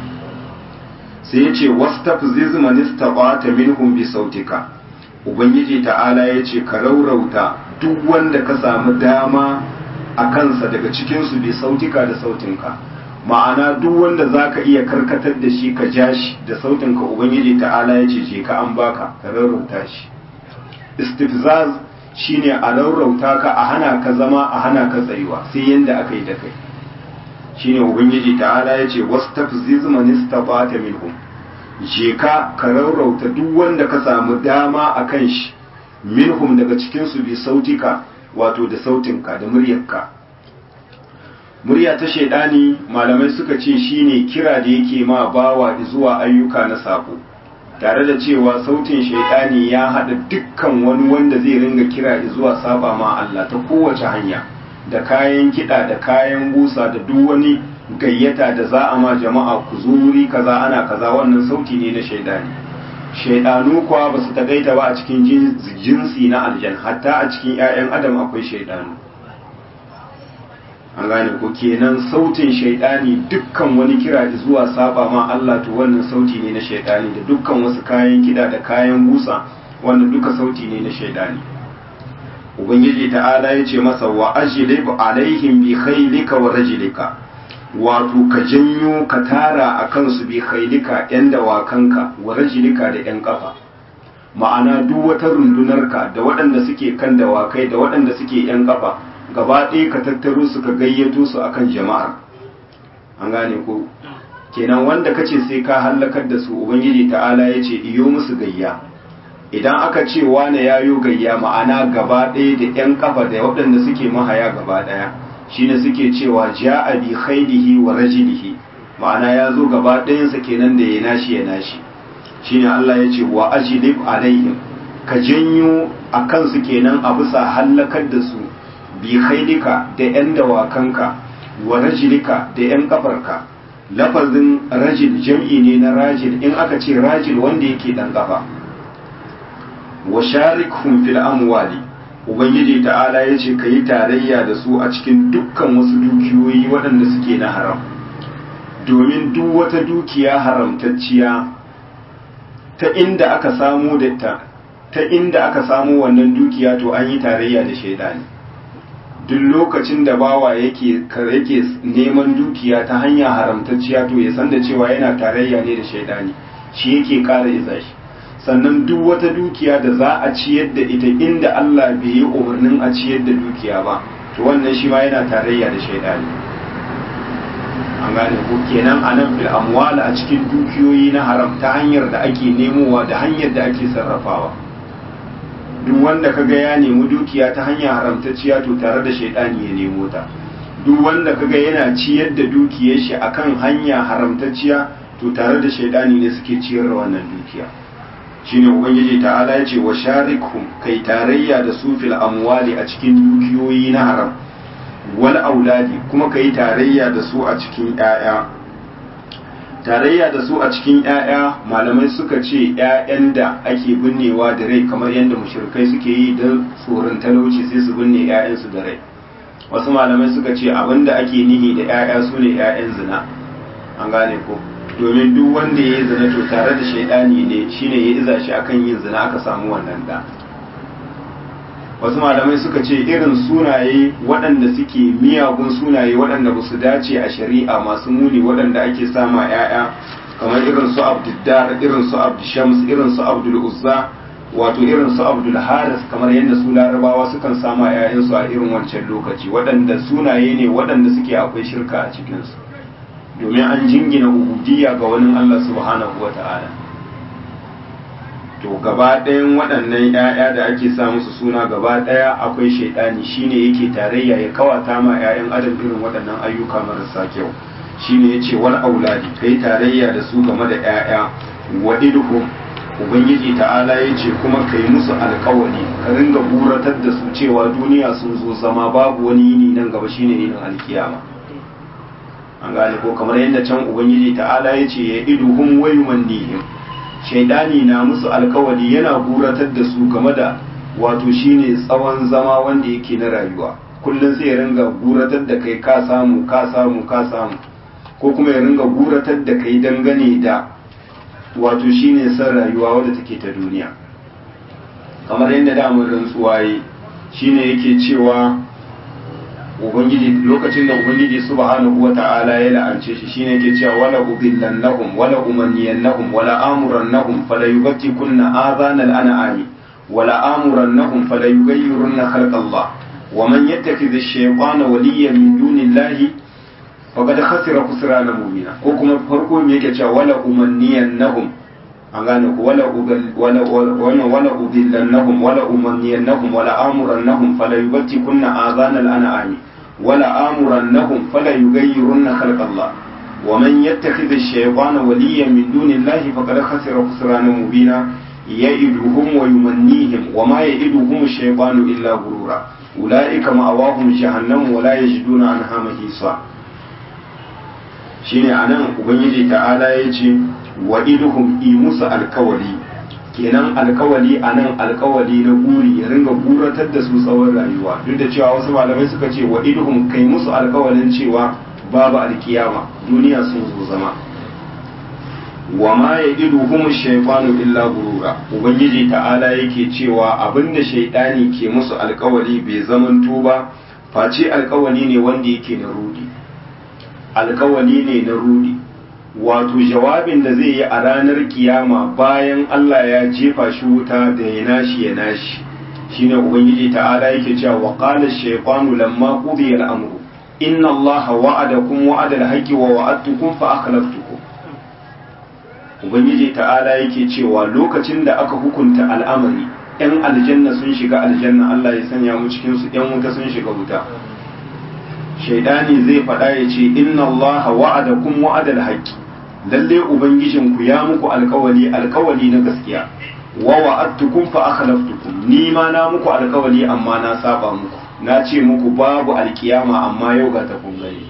sai ya ce wastafziz man istata minhum bi sautika ubangiji ta'ala ya ce ka raurauta duk wanda ka samu dama a kansa daga cikin su bi sautika da sautinka ma'ana duk wanda za ka iya karkatar da shi ka ja shi da sautin ka ubangiji ta'ala ya ce je ka an baka ka rarrauta shi istifzaz shine a rarrauta ka a hana ka zama a hana ka tsayuwa sai yanda aka yi da kai shine ubangiji ta'ala ya ce wastafziz man istata minhum je ka ka rarrauta duk wanda ka samu dama a kan shi minhum daga cikin su bi sautika wato da sautinka da muryarka murya ta shaidani malamai suka ce shine kira da yake ma bawa zuwa ayyuka na sako tare da cewa sautin shaidani ya haɗa dukkan wani wanda zai ringa kira zuwa saba ma Allah ta kowace hanya da kayan kiɗa da kayan busa da duk wani gayyata da za a ma jama'a ku zuri kaza ana kaza wannan sauti ne na shaidani shaidanu kuwa ba su tagaita ba a cikin jinsi na aljan hatta a cikin 'ya'yan adam akwai shaidanu an gane ko kenan sautin shaidani dukkan wani kira zuwa saba ma Allah to wannan sauti ne na shaidani da dukkan wasu kayan kida da kayan busa wannan duka sauti ne na shaidani ubangiji ta'ala ya ce masa wa ajlib alaihim bi khaylika wa rajlika wato ka janyo ka tara a kansu bi khaylika yan dawakanka wa rajlika da yan kafa ma'ana duk wata rundunarka da waɗanda suke kan dawakai da waɗanda suke yan kafa gaba ɗaya ka tattaro su ka gayyato su akan jama'ar an gane ko kenan wanda kace sai ka hallakar da su ubangiji ta'ala ya ce iyo musu gayya idan aka ce wane ya yo gayya ma'ana gaba ɗaya da 'yan kafa da waɗanda suke mahaya gaba ɗaya shine suke cewa ja'a bi khailihi wa rajilihi ma'ana ya zo gaba ɗayansa kenan da ya nashi ya nashi shine Allah ya ce wa ajlib alaihim ka janyo a kansu kenan a bisa hallakar da su bi khailika da yan dawakanka wa rajilika da yan kafarka lafazin rajil jam'i ne na rajil in aka ce rajil wanda yake dan kafa wa sharikhum fil amwali ubangiji ta'ala ya ce ka yi tarayya da su a cikin dukkan wasu dukiyoyi waɗanda suke na haram domin duk wata dukiya haramtacciya ta inda aka samu da ta ta inda aka samu wannan dukiya to an yi tarayya da shaidani duk lokacin da bawa yake yake neman dukiya ta hanya haramtacciya to ya san da cewa yana tarayya ne da shaidani shi yake ƙara iza shi sannan duk wata dukiya da za a ciyar da ita inda Allah bai yi umarnin a ciyar da dukiya ba to wannan shi ma yana tarayya da shaidani an gane ko kenan a nan fil amwal a cikin dukiyoyi na haram ta hanyar da ake nemowa da hanyar da ake sarrafawa duk wanda kaga ya nemi dukiya ta hanyar haramtacciya to tare da shaidani ya nemo ta duk wanda kaga yana ciyar da dukiyar shi akan hanya haramtacciya to tare da shaidani ne suke ciyar da wannan dukiya shine ubangiji ta'ala ya ce wa sharikhum kai tarayya da su fil amwali a cikin dukiyoyi na haram wal auladi kuma kai tarayya da su a cikin ƴaƴa tarayya da su a cikin ƴaƴa malamai suka ce ƴaƴan da ake binnewa da rai kamar yadda mushrikai suke yi don tsoron talauci sai su binne ƴaƴansu da rai wasu malamai suka ce abinda ake nihi da ƴaƴa su ne ƴaƴan zina an gane ko domin duk wanda ya yi zina to tare da shaidani ne shine ya iza shi akan yin zina aka samu wannan da wasu malamai suka ce irin sunaye waɗanda suke miyagun sunaye waɗanda ba su dace a shari'a masu muni waɗanda ake sama 'ya'ya kamar irin su abduddar irin su abdushams irin su abdul uzza wato irin su abdul haris kamar yadda su larabawa sukan sama 'ya'yansu a irin wancan lokaci waɗanda sunaye ne waɗanda suke akwai shirka a cikinsu domin an jingina ubudiyya ga wani Allah subhanahu wa ta'ala to gaba ɗayan waɗannan ‘ya'ya da ake sa musu suna gaba ɗaya akwai shaidani shine yake tarayya ya kawata ma ‘ya'yan adam irin waɗannan ayyuka marasa kyau shine yace wal auladi kai tarayya da su game da ‘ya'ya wa idhum ubangiji ta'ala ya ce kuma kai musu alkawari ka ringa buratar da su cewa duniya sun zo zama babu wani yini nan gaba shine yinin alkiyama an gane ko kamar yadda can ubangiji ta'ala ya ce ya iduhum wa yumannihim shaidani na musu alkawali yana buratar da su game da wato shine tsawon zama wanda yake na rayuwa kullum sai ya ringa buratar da kai ka samu ka samu ka samu ko kuma ya ringa buratar da kai dangane da wato shine san rayuwa wadda take ta duniya kamar yadda damar rantsuwa yi shine yake cewa ubangiji lokacin da ubangiji subhanahu wata'ala ya la'ance shi shine yake cewa wala ubillannahum wala umanniyannahum wala amurannahum fala yubtikunna adhana al-an'ami wala amurannahum fala yughayyirunna khalqallah wa man yattakhidh ash-shaytana waliyan min dunillahi faqad khasira khusrana mubina ko kuma farko me yake cewa wala umanniyannahum an gane ku wala wala wala wala ubillannahum wala umanniyannahum wala amurannahum fala yubtikunna adhana al-an'ami ولا آمرنهم فلا يغيرن خلق الله ومن يتخذ الشيطان وليا من دون الله فقد خسر خسرانا مبينا يئدهم ويمنيهم وما يئدهم الشيطان إلا غرورا أولئك مأواهم جهنم ولا يجدون عنها محيصا shine anan ubangiji ta'ala ya ce wa iduhum i musu alkawali kenan alkawali a nan alkawali na guri ya ringa guratar da su tsawon rayuwa duk da cewa wasu malamai suka ce wa idhum kai musu alkawalin cewa babu alkiyama duniya sun zo zama wa ma ya iduhum shaytanu illa gurura ubangiji ta'ala yake cewa abinda shaytani ke musu alkawali bai zamanto ba face alkawali ne wanda yake na rudi alkawali ne na rudi wato jawabin da zai yi a ranar kiyama bayan Allah ya jefa shi wuta da ya nashi ya nashi shine ubangiji ta'ala yake cewa wa qala ash-shaytanu lamma qudiya al-amru inna Allaha wa'adakum wa'ada al-haqqi wa wa'adtukum fa akhlaftukum ubangiji ta'ala yake cewa lokacin da aka hukunta al'amari yan aljanna sun shiga aljanna Allah ya sanya mu cikin su yan wuta sun shiga wuta shaidani zai faɗa ya ce inna Allaha wa'adakum wa'ada al-haqqi lalle ubangijinku ya muku alkawali alkawali na gaskiya wa wa'adtukum fa akhlaftukum ni ma na muku alkawali amma na saba muku na ce muku babu alkiyama amma yau ga ta kun gani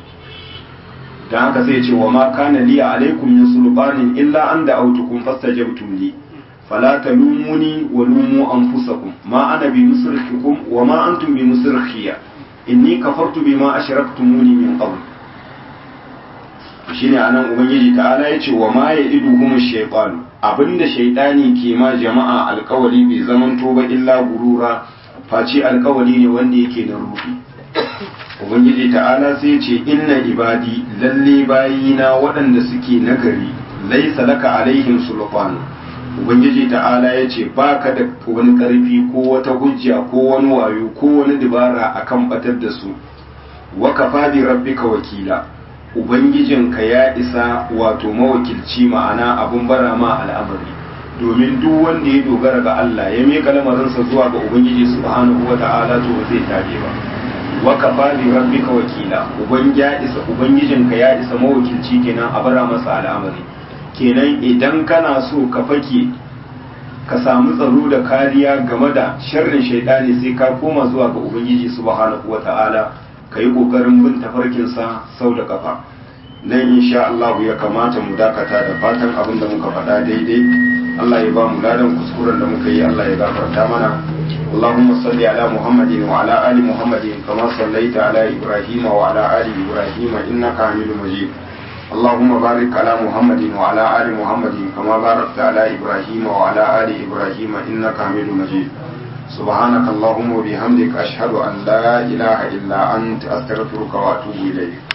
dan haka sai ce wa ma kana li alaikum min sulbanin illa an da'awtukum fastajabtum li fala talumuni wa lumu anfusakum ma ana bi musrikhikum wa ma antum bi musrikhiya inni kafartu bima ashraktumuni min qabl shine anan ubangiji ta'ala yace wa ma ya'iduhum shaytan abinda shaytani ke ma jama'a alkawali bai zamanto ba illa gurura face alkawali ne wanda yake na ruhi ubangiji ta'ala sai ce inna ibadi lalle bayina waɗanda suke nagari laisa laka alaihim sulfan ubangiji ta'ala ya ce baka da wani ƙarfi ko wata hujja ko wani wayo ko wani dabara akan batar da su wa kafa bi rabbika wakila ubangijinka ya isa wato mawakilci ma'ana abun bara ma al'amari domin duk wanda ya dogara ga Allah ya miƙa lamarinsa zuwa ga ubangiji subhanahu wa ta'ala to ba zai tabe ba wa kafa bi rabbika wakila uban ya isa ubangijinka ya isa mawakilci kenan a bara masa al'amari kenan idan kana so ka fake ka samu tsaro da kariya game da sharrin shaidani sai ka koma zuwa ga ubangiji subhanahu wa ta'ala ka yi ƙoƙarin bin tafarkinsa sau da ƙafa nan insha Allah ya kamata mu dakata da fatan abin da muka faɗa daidai Allah ya ba mu ladan kuskuren da muka yi Allah ya gafarta mana اللهم صل على محمد وعلى آل محمد كما صليت على إبراهيم وعلى آل إبراهيم إنك حميد مجيد اللهم بارك على محمد وعلى آل محمد كما باركت على إبراهيم وعلى آل إبراهيم إنك حميد مجيد سبحانك اللهم وبحمدك أشهد أن لا إله إلا أنت أستغفرك وأتوب إليك